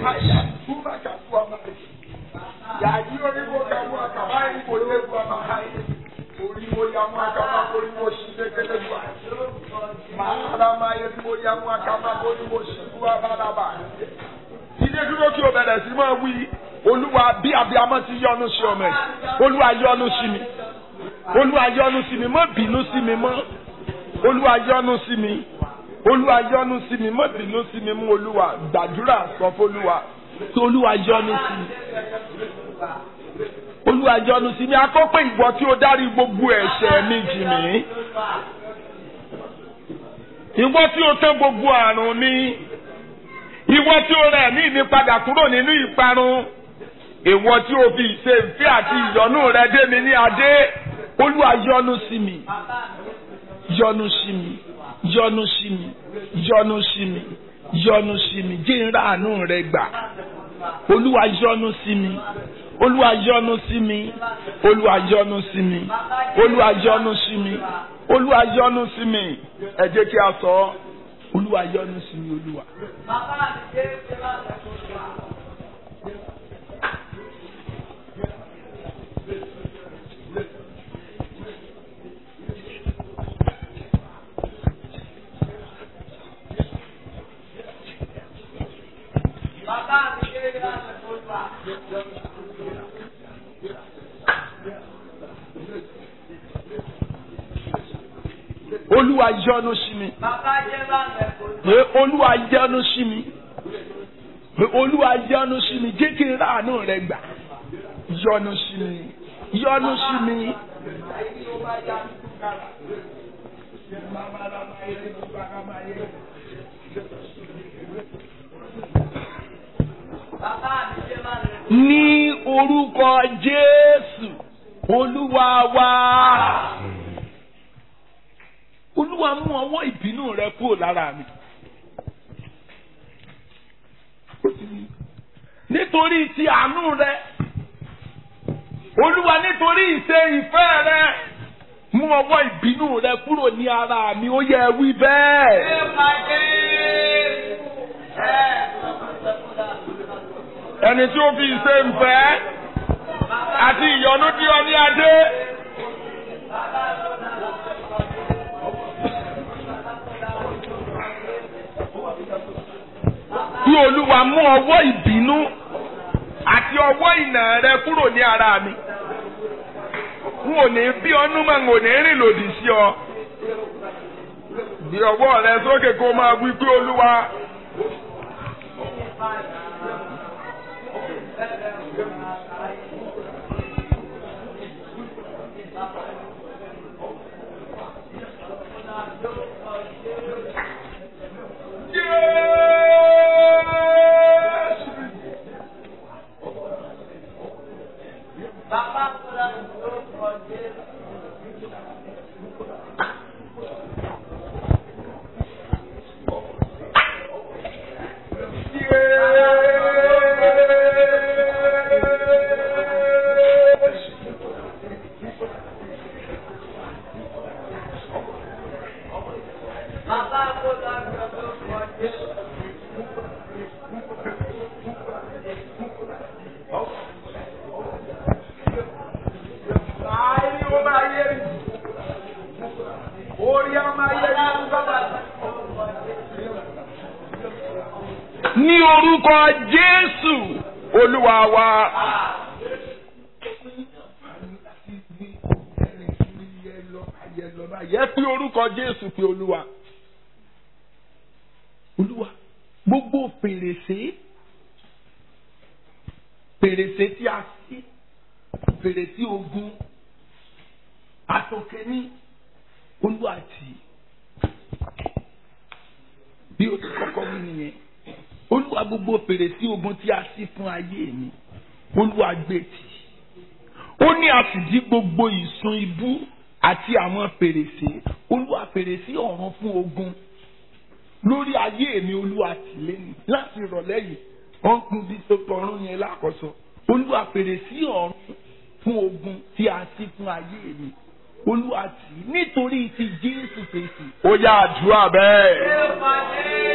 Yàyí oríwo kàwé àkàbá yìí kò lè bu àbáhá yìí. Oríwo ya mú àkàbá oríwo sí kékeré bu àyè. Màálà máa yẹ kó ya mú àkàbá oríwo sí bu abálábà. Ilé dúró kí o bẹ̀rẹ̀ sí máa wí. Olúwa bí abiyamọ ti yọ́nú sí ọmọ ẹ̀. Olúwa yọ́nú sí mi. Olúwa yọ́nú sí mi. Má bínú sí mi mọ́. Olúwa yọ́nú sí mi. olúwa yọ́nú sí mi má bínú sí mi mú olúwa gbàdúrà sọ fólúwa tí olúwa yọ́nú sí mi olúwa yọ́nú sí mi akọ́pẹ́ ìwọ tí ó dárí gbogbo ẹ̀ṣẹ̀ mi jì mí ìwọ tí ó tán gbogbo àrùn mi ìwọ tí ó rẹ̀ mí mi padà kúrò nínú ìparun ìwọ tí ó fi ìṣe ìfẹ́ àti ìyọ́nú rẹ dé mi ní adé olúwa yọ́nú sí mi yọ́nú sí mi yọ́nú sí mi yọ́nú sí mi yọ́nú sí mi jẹ́ ń ráàánú rẹ gbà olúwa yọ́nú sí mi olúwa yọ́nú sí mi olúwa yọ́nú sí mi olúwa yọ́nú sí mi olúwa yọ́nú sí mi ẹ jẹ́ kí a sọ ọ́ olúwa yọ́nú sí mi olúwa. olúwa yọ́nú sí mi pé olúwa yọ́nú sí mi pé olúwa yọ́nú sí mi jẹ́ kí n ráàánú rẹ gbà yọ́nú sí mi yọ́nú sí mi. ní orúkọ jésù olúwa wa olúwa mú ọwọ́ ìbínú rẹ kúrò lára mi. nítorí ti àánú rẹ olúwa nítorí ìṣe ìfẹ́ rẹ mú ọwọ́ ìbínú rẹ kúrò ní ara mi ó yẹ wí bẹ́ẹ̀. ẹni tí ó fi ìṣe ìfẹ́ àti ìyọ́nú dí ọ ní adé. Bí olúwa mú ọwọ́ ìbínú àti ọwọ́ ìnà rẹ kúrò ní ara mi. N ò ní bí ọnú mọ̀ n ò ní rìn lòdì sí ọ. Bí ọwọ́ rẹ sókè kó máa wí pé olúwa. Ní orúkọ Jésù Olúwa wa. Yẹ pé orúkọ Jésù pé Olúwa. Olúwa gbogbo fèrèsé fèrèsé tí a sí fèrèsé ogun àtòkè ní Olúwa tì bí o ti kọ́kọ́ wí nìyẹn olúwa gbogbo fèrèsé ogun tí a ṣí fún ayé mi olúwa gbé tì ó ní a sì dí gbogbo ìsun ibú àti àwọn fèrèsé olúwa fèrèsé ọ̀run fún ogun lórí ayé mi olúwa tì lẹ́nu láti ìrọ̀lẹ́ yìí wọ́n kún bí tọrún yẹn lákọ̀ọ́sọ olúwa fèrèsé ọ̀run fún ogun tí a ṣí fún ayé mi olúwa tì nítorí ti jésù kristi. ó yá àdúrà bẹ́ẹ̀.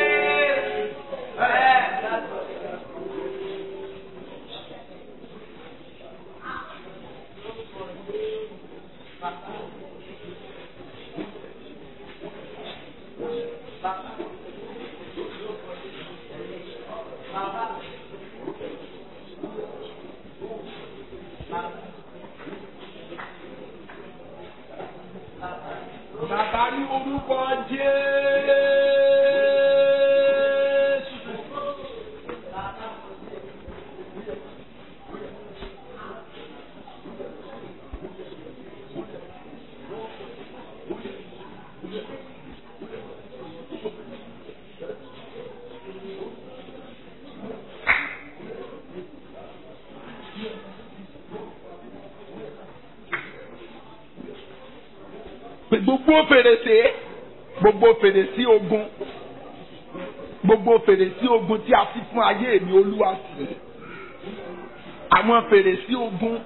Bàbá ní orúkọ Jésù. gbogbo fèrèsé gbogbo fèrèsé ogun gbogbo fèrèsé ogun tí a fi fún ayé mi olúwa sí àwọn fèrèsé ogun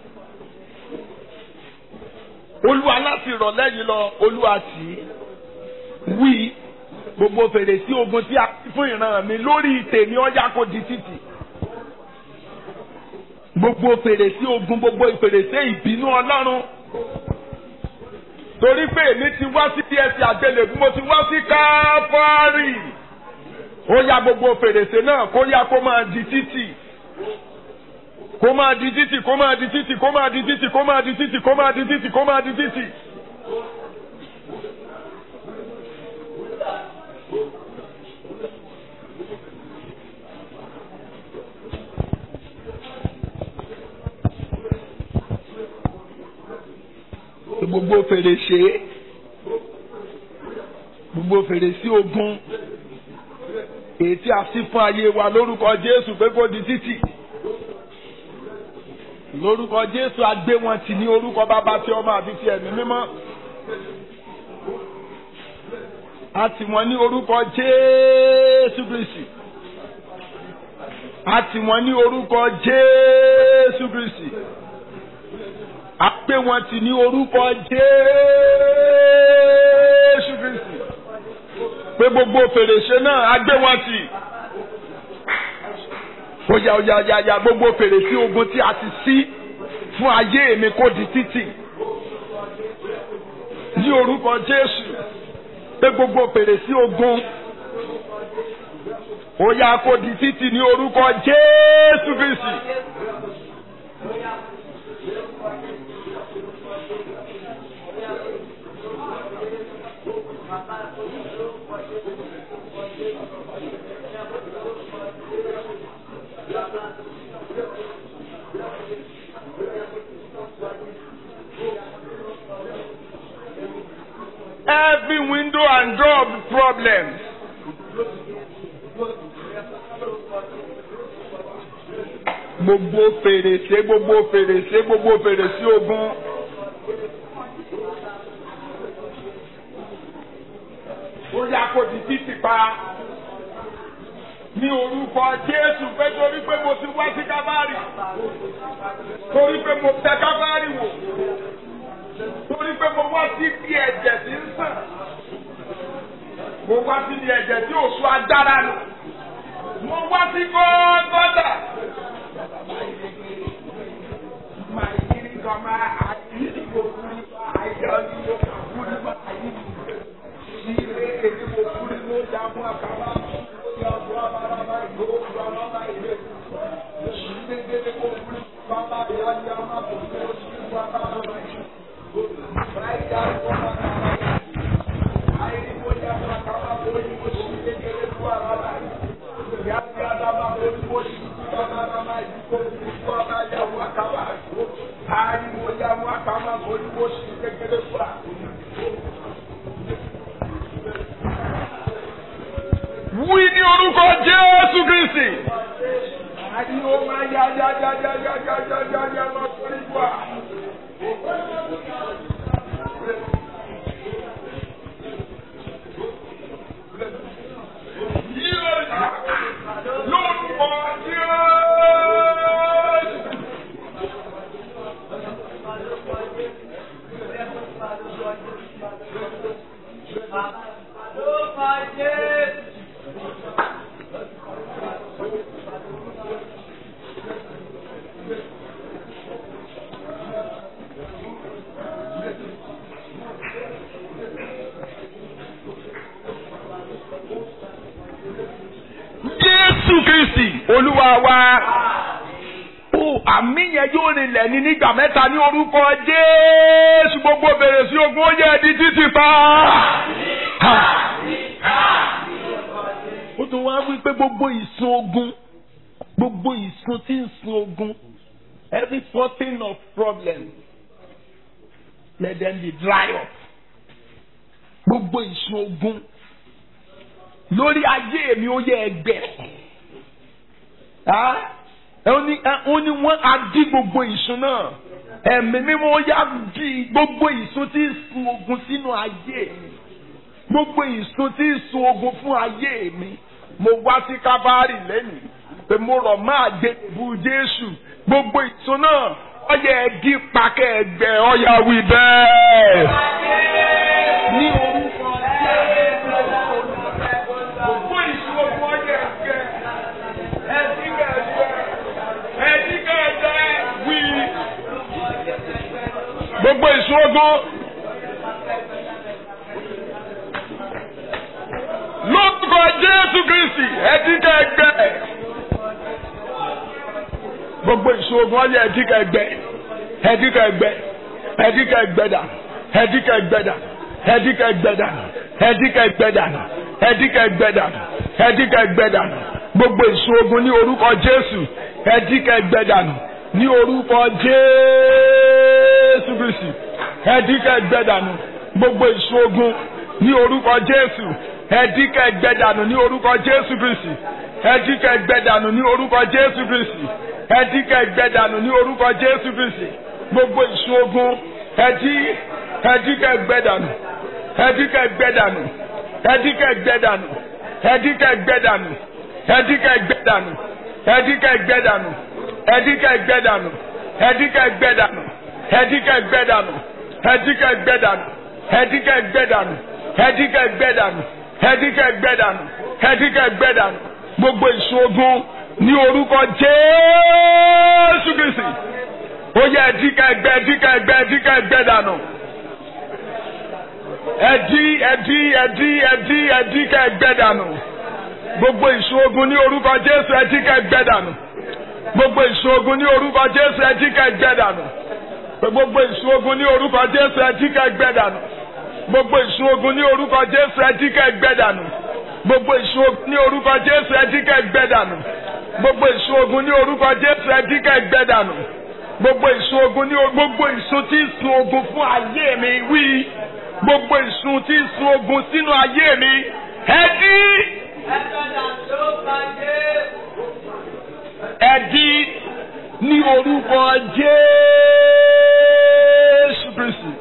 olúwa láti rọ̀ lẹ́yìn lọ olúwa sí wí gbogbo fèrèsé ogun tí a fi fún ìran mi lórí tèmi ọjà kò di títì gbogbo fèrèsé ogun gbogbo fèrèsé ìbínú ọlọ́run torí pé èmi ti wá sí ẹsẹ̀ àgbélébùú mo ti wá sí káfárì ó ya gbogbo fèrèsé náà kó yá kó máa di títì kó máa di títì kó máa di títì kó máa di títì kó máa di títì kó máa di títì kó máa di títì. gbogbo fèrèsé gbogbo fèrèsé ogun èyí tí a sì fún ayé wa lórúkọ Jésù pé kó di títì lórúkọ Jésù agbé wọn tì ní orúkọ bàbá tí ọmọ àbí ti ẹ̀mí mímọ́ a tì wọ́n ní orúkọ Jésù Kristi a tì wọ́n ní orúkọ Jésù Kristi a pé wọn tì ní orúkọ Jésù Kristi pé gbogbo fèrèsé náà a gbé wọn tì oya oya oya oya gbogbo fèrèsé ogun tí a ti ṣí fún ayé mi kó di títì ní orúkọ Jésù pé gbogbo fèrèsé ogun oya kó di títì ní orúkọ Jésù Kristi. every window and door of problems. Gbogbo fèrèsé gbogbo fèrèsé gbogbo fèrèsé ogun. Ó yá kó di títì pa. Ní orúkọ Jésù pé torí pé mo ti wá sí Kábárì. Torí pé mo tẹ Kábárì wò torí pé mo wá sí bí ẹ̀jẹ̀ tí ń sàn mo wá sí bí ẹ̀jẹ̀ tí ò sún agbára nù mo wá sí gọ́gọ́dà. Wí ní orúkọ Jésù Kristi. Ariwo máa ya ya ya ya ya ya ya ya ya máa fún ìgbà. Lórúkọ Jésù. Jésù Kristi Olúwa wa. Ó àmì yẹn yóò rinlẹ̀ ní nígbà mẹ́ta ní orúkọ Jésù gbogbo bèrè sí ogun ó yẹ di títì pa. Ó tún wá wí pé gbogbo ìsun ogun gbogbo ìsun tí ń sun ogun every fountain of problem let them be dry up. Gbogbo ìsun ogun lórí ayé mi ó yẹ ẹgbẹ́ ó ní ó ní wọ́n á dí gbogbo ìsun náà ẹ̀mí mímọ́ yá di gbogbo ìsun tí ń sun ogun sínú ayé mi gbogbo ìsun tí ń sun ogun fún ayé mi mo wá sí kábàárì lẹ́nìí pé mo rọ̀ máa gbé bu Jésù gbogbo ìsun náà ọyẹ ẹdí pakẹ́ ẹgbẹ́ ọyà wí bẹ́ẹ̀. ní orúkọ gbogbo ìsun ogun ọyẹ ẹgbẹ́ ẹdí kẹgbẹ́ ẹdí kẹgbẹ́ wí. gbogbo ìsun ogun. lórúkọ Jésù Kristi ẹdí kẹgbẹ́ gbogbo ìṣòro ọyẹ ẹdíkà ẹgbẹ ẹdíkà ẹgbẹ ẹdíkà ẹgbẹdà ẹdíkà ẹgbẹdà ẹdíkà ẹgbẹdà ẹdíkà ẹgbẹdà ẹdíkà ẹgbẹdà ẹdíkà ẹgbẹdà gbogbo ìṣòro ní orúkọ Jésù ẹdíkà ẹgbẹdà ní orúkọ Jésù Kristi ẹdíkà ẹgbẹdà gbogbo ìṣòro ní orúkọ Jésù ẹdíkà ẹgbẹdà ní orúkọ Jésù Kristi ẹdíkà ẹgbẹdà ní orúkọ Jésù Kristi ẹdíkà ẹgbẹdànù ní orúkọ jésù kristi gbogbo ìṣòogun ẹdí ẹdíkà ẹgbẹdànù ẹdíkà ẹgbẹdànù ẹdíkà ẹgbẹdànù ẹdíkà ẹgbẹdànù ẹdíkà ẹgbẹdànù ẹdíkà ẹgbẹdànù ẹdíkà ẹgbẹdànù ẹdíkà ẹgbẹdànù ẹdíkà ẹgbẹdànù ẹdíkà ẹgbẹdànù ẹdíkà ẹgbẹdànù ẹdíkà ẹgbẹdànù ẹdíkà ẹgbẹdànù ẹdíkà ẹgbẹdànù gbogbo ìṣòogun ní orúkọ jésù kristi ó yẹ ẹdíkà ẹgbẹ ẹdíkà ẹgbẹ ẹdíkà ẹgbẹ dànù ẹdí ẹdí ẹdí ẹdí ẹdíkà ẹgbẹ dànù gbogbo ìṣòogun ní orúkọ jésù ẹdíkà ẹgbẹ dànù gbogbo ìṣòogun ní orúkọ jésù ẹdíkà ẹgbẹ dànù gbogbo ìṣòogun ní orúkọ jésù ẹdíkà ẹgbẹ dànù gbogbo ìṣòogun ní orúkọ jésù ẹdíkà ẹgbẹ dànù gbogbo ìṣòogun ní orúkọ jésù ẹdíkà ẹgbẹ dànù gbogbo ìsun ogun ní orúkọ jésù ẹdíkà ẹgbẹ́ dànù gbogbo ìsun ogun ní gbogbo ìsun tí ń sun ogun fún ayé mi wí gbogbo ìsun tí ń sun ogun sínú ayé mi ẹdí ẹdí ní orúkọ jésù kristi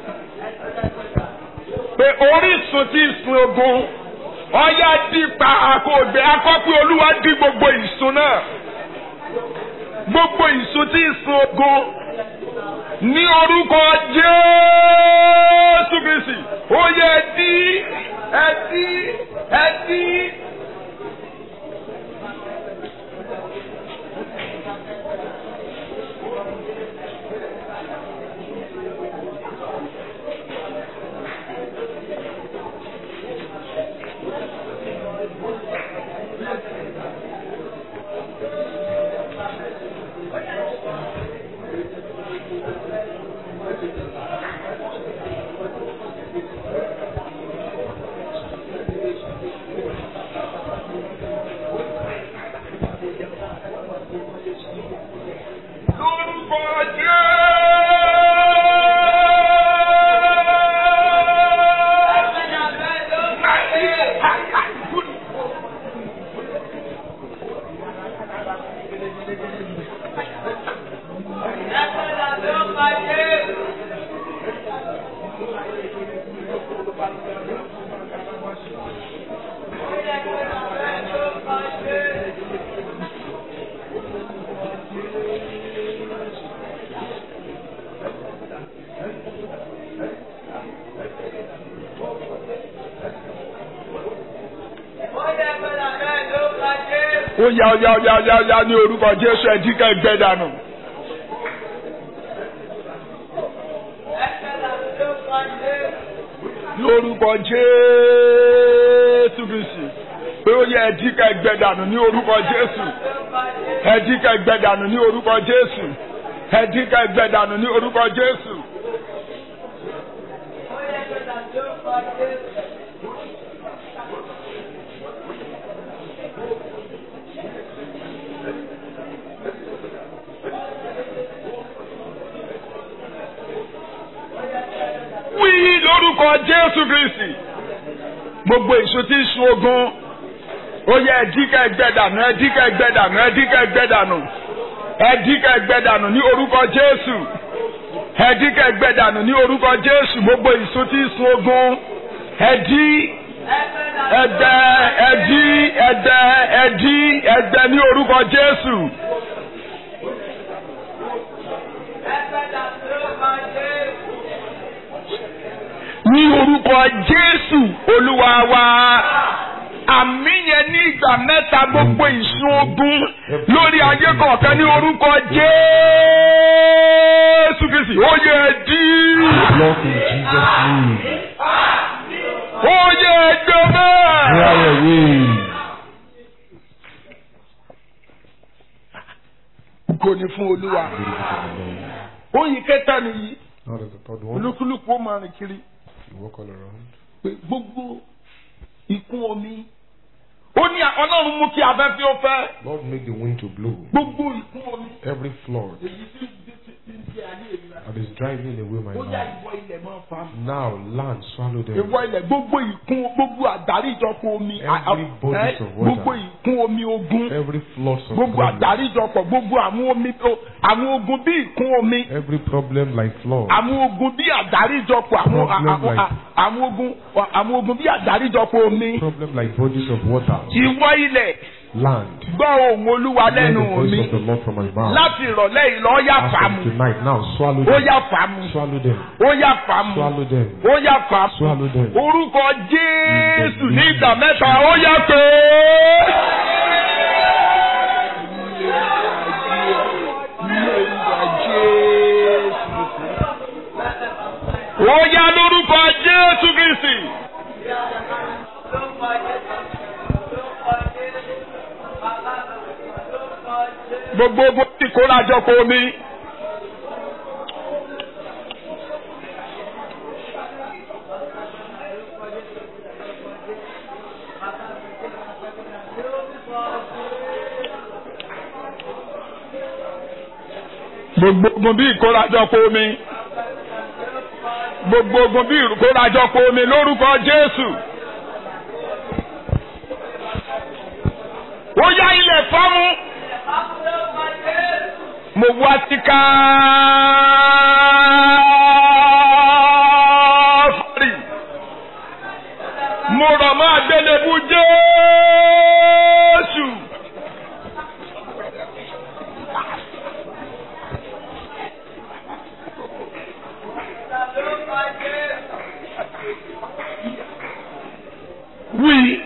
pé orísun tí ń sun ogun ọyá dípa àkóògbé akọ́pẹ́ olúwa dí gbogbo ìsun náà gbogbo ìsun tí ìsun ogun ní orúkọ jésù kristi ó yẹ ẹdí ẹdí ẹdí. ó yá ó yá ó yá ó yá ó yá ní orúkọ jésù ẹ̀díkà ẹgbẹ́ dànù. lórúkọ jésù kristi pé ó yẹ ẹ̀díkà ẹgbẹ́ dànù ní orúkọ jésù ẹ̀díkà ẹgbẹ́ dànù ní orúkọ jésù ẹ̀díkà ẹgbẹ́ dànù ní orúkọ jésù. wí lórúkọ jésù kristi gbogbo èso tí ń sun ogun ó yẹ ẹdíkà ẹgbẹdànù ẹdíkà ẹgbẹdànù ẹdíkà ẹgbẹdànù ẹdíkà ẹgbẹdànù ní orúkọ jésù ẹdí kẹgbẹ́ dànù ní orúkọ jésù gbogbo ìsun tí ń sun ogun ẹdí ẹdẹ ẹdí ẹdẹ ẹdí ẹdẹ ní orúkọ jésù. ní orúkọ jésù olúwa wa àmì yẹn ní ìgbà mẹ́ta gbogbo ìsun ogun lórí ayé kọ̀ọ̀kan ní orúkọ jésù kìsì ó yẹ dí Block in Jesus' name. ó yẹ gbẹmẹ. Dry away. kò ní fún olúwa oyin kẹta nìyí Now there's the third one. olúkúlùkù ó máa rìn kiri You walk all around. pé gbogbo ìkún omi ó ní ọlọ́run mú kí afẹ́fẹ́ ó fẹ́ Lord, make the wind to blow. gbogbo ìkún omi Every flood èyí tí tí tí ń jẹ ayé mi rà that is driving away my ó yá life. ìwọ ilẹ̀ máa fa mi. Now, land, swallow them. ìwọ ilẹ̀ gbogbo ìkún gbogbo àdáríjọpọ̀ omi a- a- Every bodies ẹ, of water. gbogbo ìkún omi ogun Every flood of gbogbo problem. àdáríjọpọ̀ gbogbo àwọn omi o- àwọn ogun bí ìkún omi Every problem like flood. àwọn ogun bí àdáríjọpọ̀ àwọn Problem àwọn- like- àwọn ogun àwọn ogun bí àdáríjọpọ̀ omi Problem like bodies of water. ìwọ ilẹ̀ Land. gbọ́ ohùn olúwa Hear the lẹ́nu voice mi of the Lord from my mouth. láti ìrọ̀lẹ́ yìí lọ ó yá As fà from mú tonight, now swallow ó them. yá fà mú Swallow them. ó yá fà mú Swallow them. ó yá fà mú Swallow them. orúkọ jésù ní ìgbà mẹ́ta ó yá pé. ó yá lórúkọ jésù kìsì. gbogbo ogun tí kó lájọpọ̀ omi. gbogbo ogun bí ìkórajọpọ̀ omi gbogbo ogun bí ìkórajọpọ̀ omi lórúkọ Jésù. ó yá ilẹ̀ fọ́mú. mo wá sí káfárì. mo rọ̀ mọ́ àgbélébú Jésù. wí.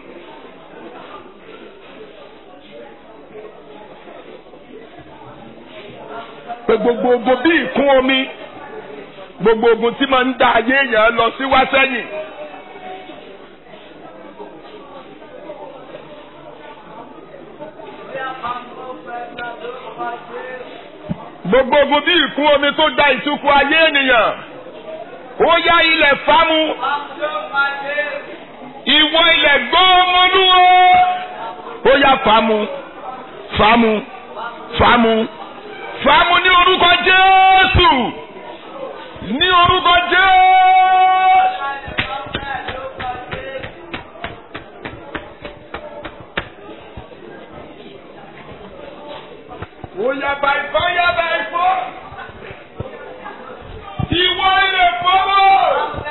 pé gbogbo ogun bí ìkún omi gbogbo ogun tí máa ń dá ayé èèyàn lọ sí wá sẹ́yìn. gbogbo ogun bí ìkún omi tó da ìtukù ayé ènìyàn ó yá ilẹ̀ fámú ìwọ ilẹ̀ gbọ́mọlúwo ó yá fámú fámú fámú fàámu ní orúkọ jésù ní orúkọ jésù. Oya by fire by force. Ìwọ ilé fọwọ́.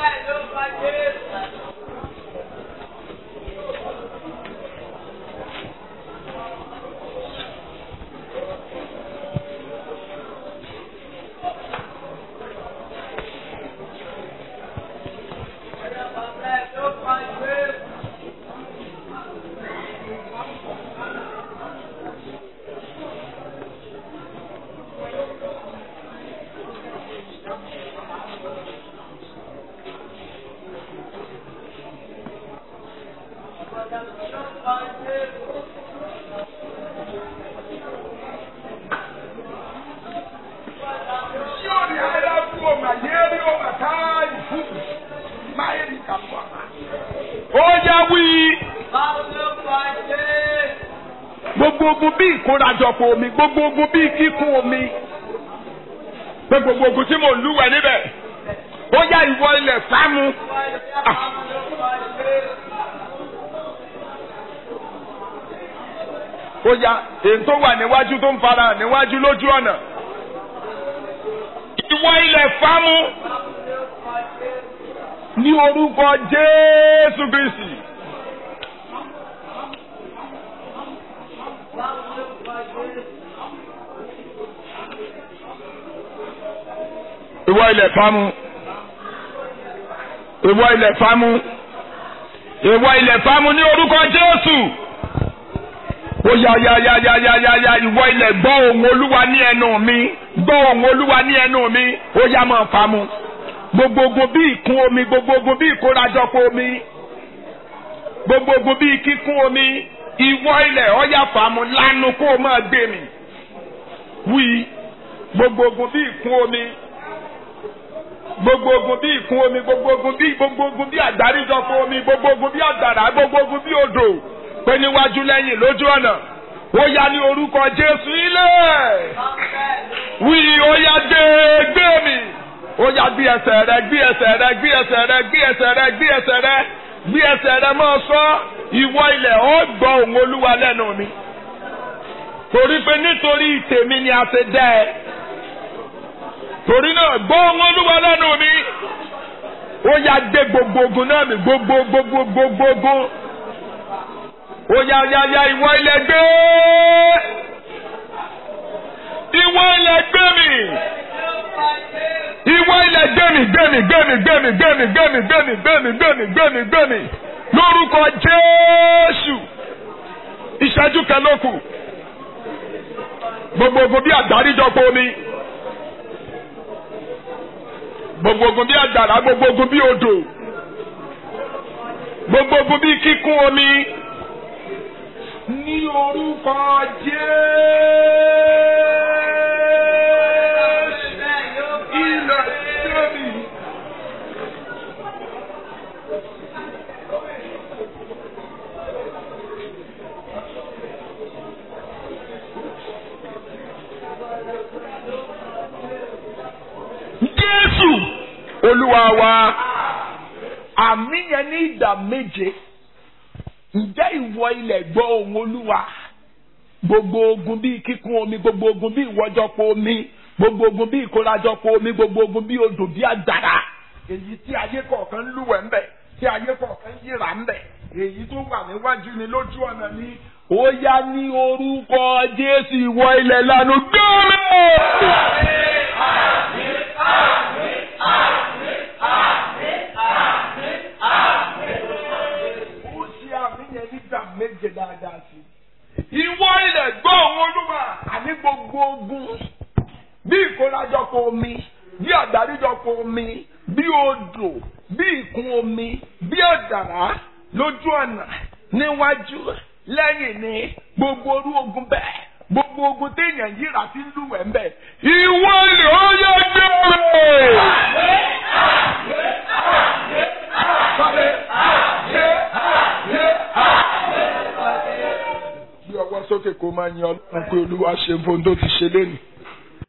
Sioni halafu mayeri o makai fufu. Mayeri kapwa. Oya wí. Gbogbo ogun bí ìkórajọpọ̀ omi, gbogbo ogun bí kíkún omi. Pé gbogbo ogun tí mò ń lúwẹ̀ níbẹ̀. Ó yá ìwọ ilẹ̀ sámú. Ah. Ó yá èyí tó wà níwájú tó ń fara hàn níwájú lójú ọ̀nà. Ìwọ ìwọ ilẹ̀ fámú ní orúkọ Jésù Kristi. ìwọ ilẹ̀ fámú ìwọ ilẹ̀ fámú ìwọ ilẹ̀ fámú ní orúkọ Jésù ó yá yá yá yá yá yá yá ìwọ ilẹ̀ gbọ́ ohùn Olúwa ní ẹnu mi gbọ́ ohùn Olúwa ní ẹnu mi ó yá máa fámú gbogbogbò bí ìkún omi gbogbogbò bí ìkórajọpọ̀ omi gbogbogbò bí kíkún omi ìwọ ilẹ̀ ó yá fámú lánàá kó o máa gbé mi wí gbogbogbò bí ìkún omi gbogbo ogun bí ìkún omi gbogbo ogun bí gbogbo ogun bí àgbáríjọpọ̀ omi gbogbo ogun bí àgbàrá gbogbo ogun bí odò pé níwájú lẹ́yìn lójú ọ̀nà ó yá ní orúkọ Jésù ilẹ̀ wí ó yá gbé gbé mi ó yá gbé ẹsẹ̀ rẹ gbé ẹsẹ̀ rẹ gbé ẹsẹ̀ rẹ gbé ẹsẹ̀ rẹ gbé ẹsẹ̀ rẹ gbé ẹsẹ̀ rẹ máa sọ ìwọ ilẹ̀ ó gbọ́ ohùn Olúwa lẹ́nu mi torí pé nítorí tèmi ni a ti dá ẹ torí náà gbọ́ ohùn Olúwa lẹ́nu mi ó yá gbé gbogbo ogun náà mi gbogbo gbogbo gbogbo ogun ó yá yá yá ìwọ ilẹ̀ gbé ìwọ ilẹ̀ gbé mi ìwọ ilẹ̀ gbé mi gbé mi gbé mi gbé mi gbé mi gbé mi gbé mi gbé mi gbé mi gbé mi gbé mi lórúkọ Jésù ìṣẹ́jú kan ló kù gbogbo ogun bí àgbáríjọpọ̀ omi gbogbo ogun bí àgbàrá gbogbo ogun bí odò gbogbo ogun bí kíkún omi ní orúkọ Jésù ilẹ̀ sẹ́mi. Jésù Olúwa wa àmì yẹn ní ìdá méje ǹjẹ́ ìwọ ilẹ̀ gbọ́ ohùn Olúwa gbogbo ogun bíi kíkún omi gbogbo ogun bíi ìwọ́jọpọ̀ omi gbogbo ogun bíi ìkórajọpọ̀ omi gbogbo ogun bíi odò bíi àgbàrá èyí tí ayé kọ̀ọ̀kan ń lúwẹ̀ ń bẹ̀ tí ayé kọ̀ọ̀kan ń yíra ń bẹ̀ èyí tó wà níwájú ni lójú ọ̀nà ni ó yá ní orúkọ Jésù ìwọ ilẹ̀ lánàá gbẹ́rẹ́. ó ṣe àmì yẹn nígbà méje dáadáa sí i. ìwọ ilẹ̀ gbọ́ òun olúwa àní gbogbo ogun bí ìkórajọpọ̀ omi bí àgbáríjọpọ̀ omi bí odò bí ìkún omi bí ọ̀dàrá lójú ọ̀nà níwájú lẹ́yìn ní gbogbo orú ogun bẹ́ẹ̀ gbogbo ogun téèyàn yíra tí ń lúwẹ̀ ń bẹ̀. ìwọ ilẹ̀ ó yẹ gbé rẹ̀. Sáré, yé, yé, gbé ọwọ́ sókè kó máa yan ọlọ́run pé olúwa ṣe fún tó ti ṣe lénìí.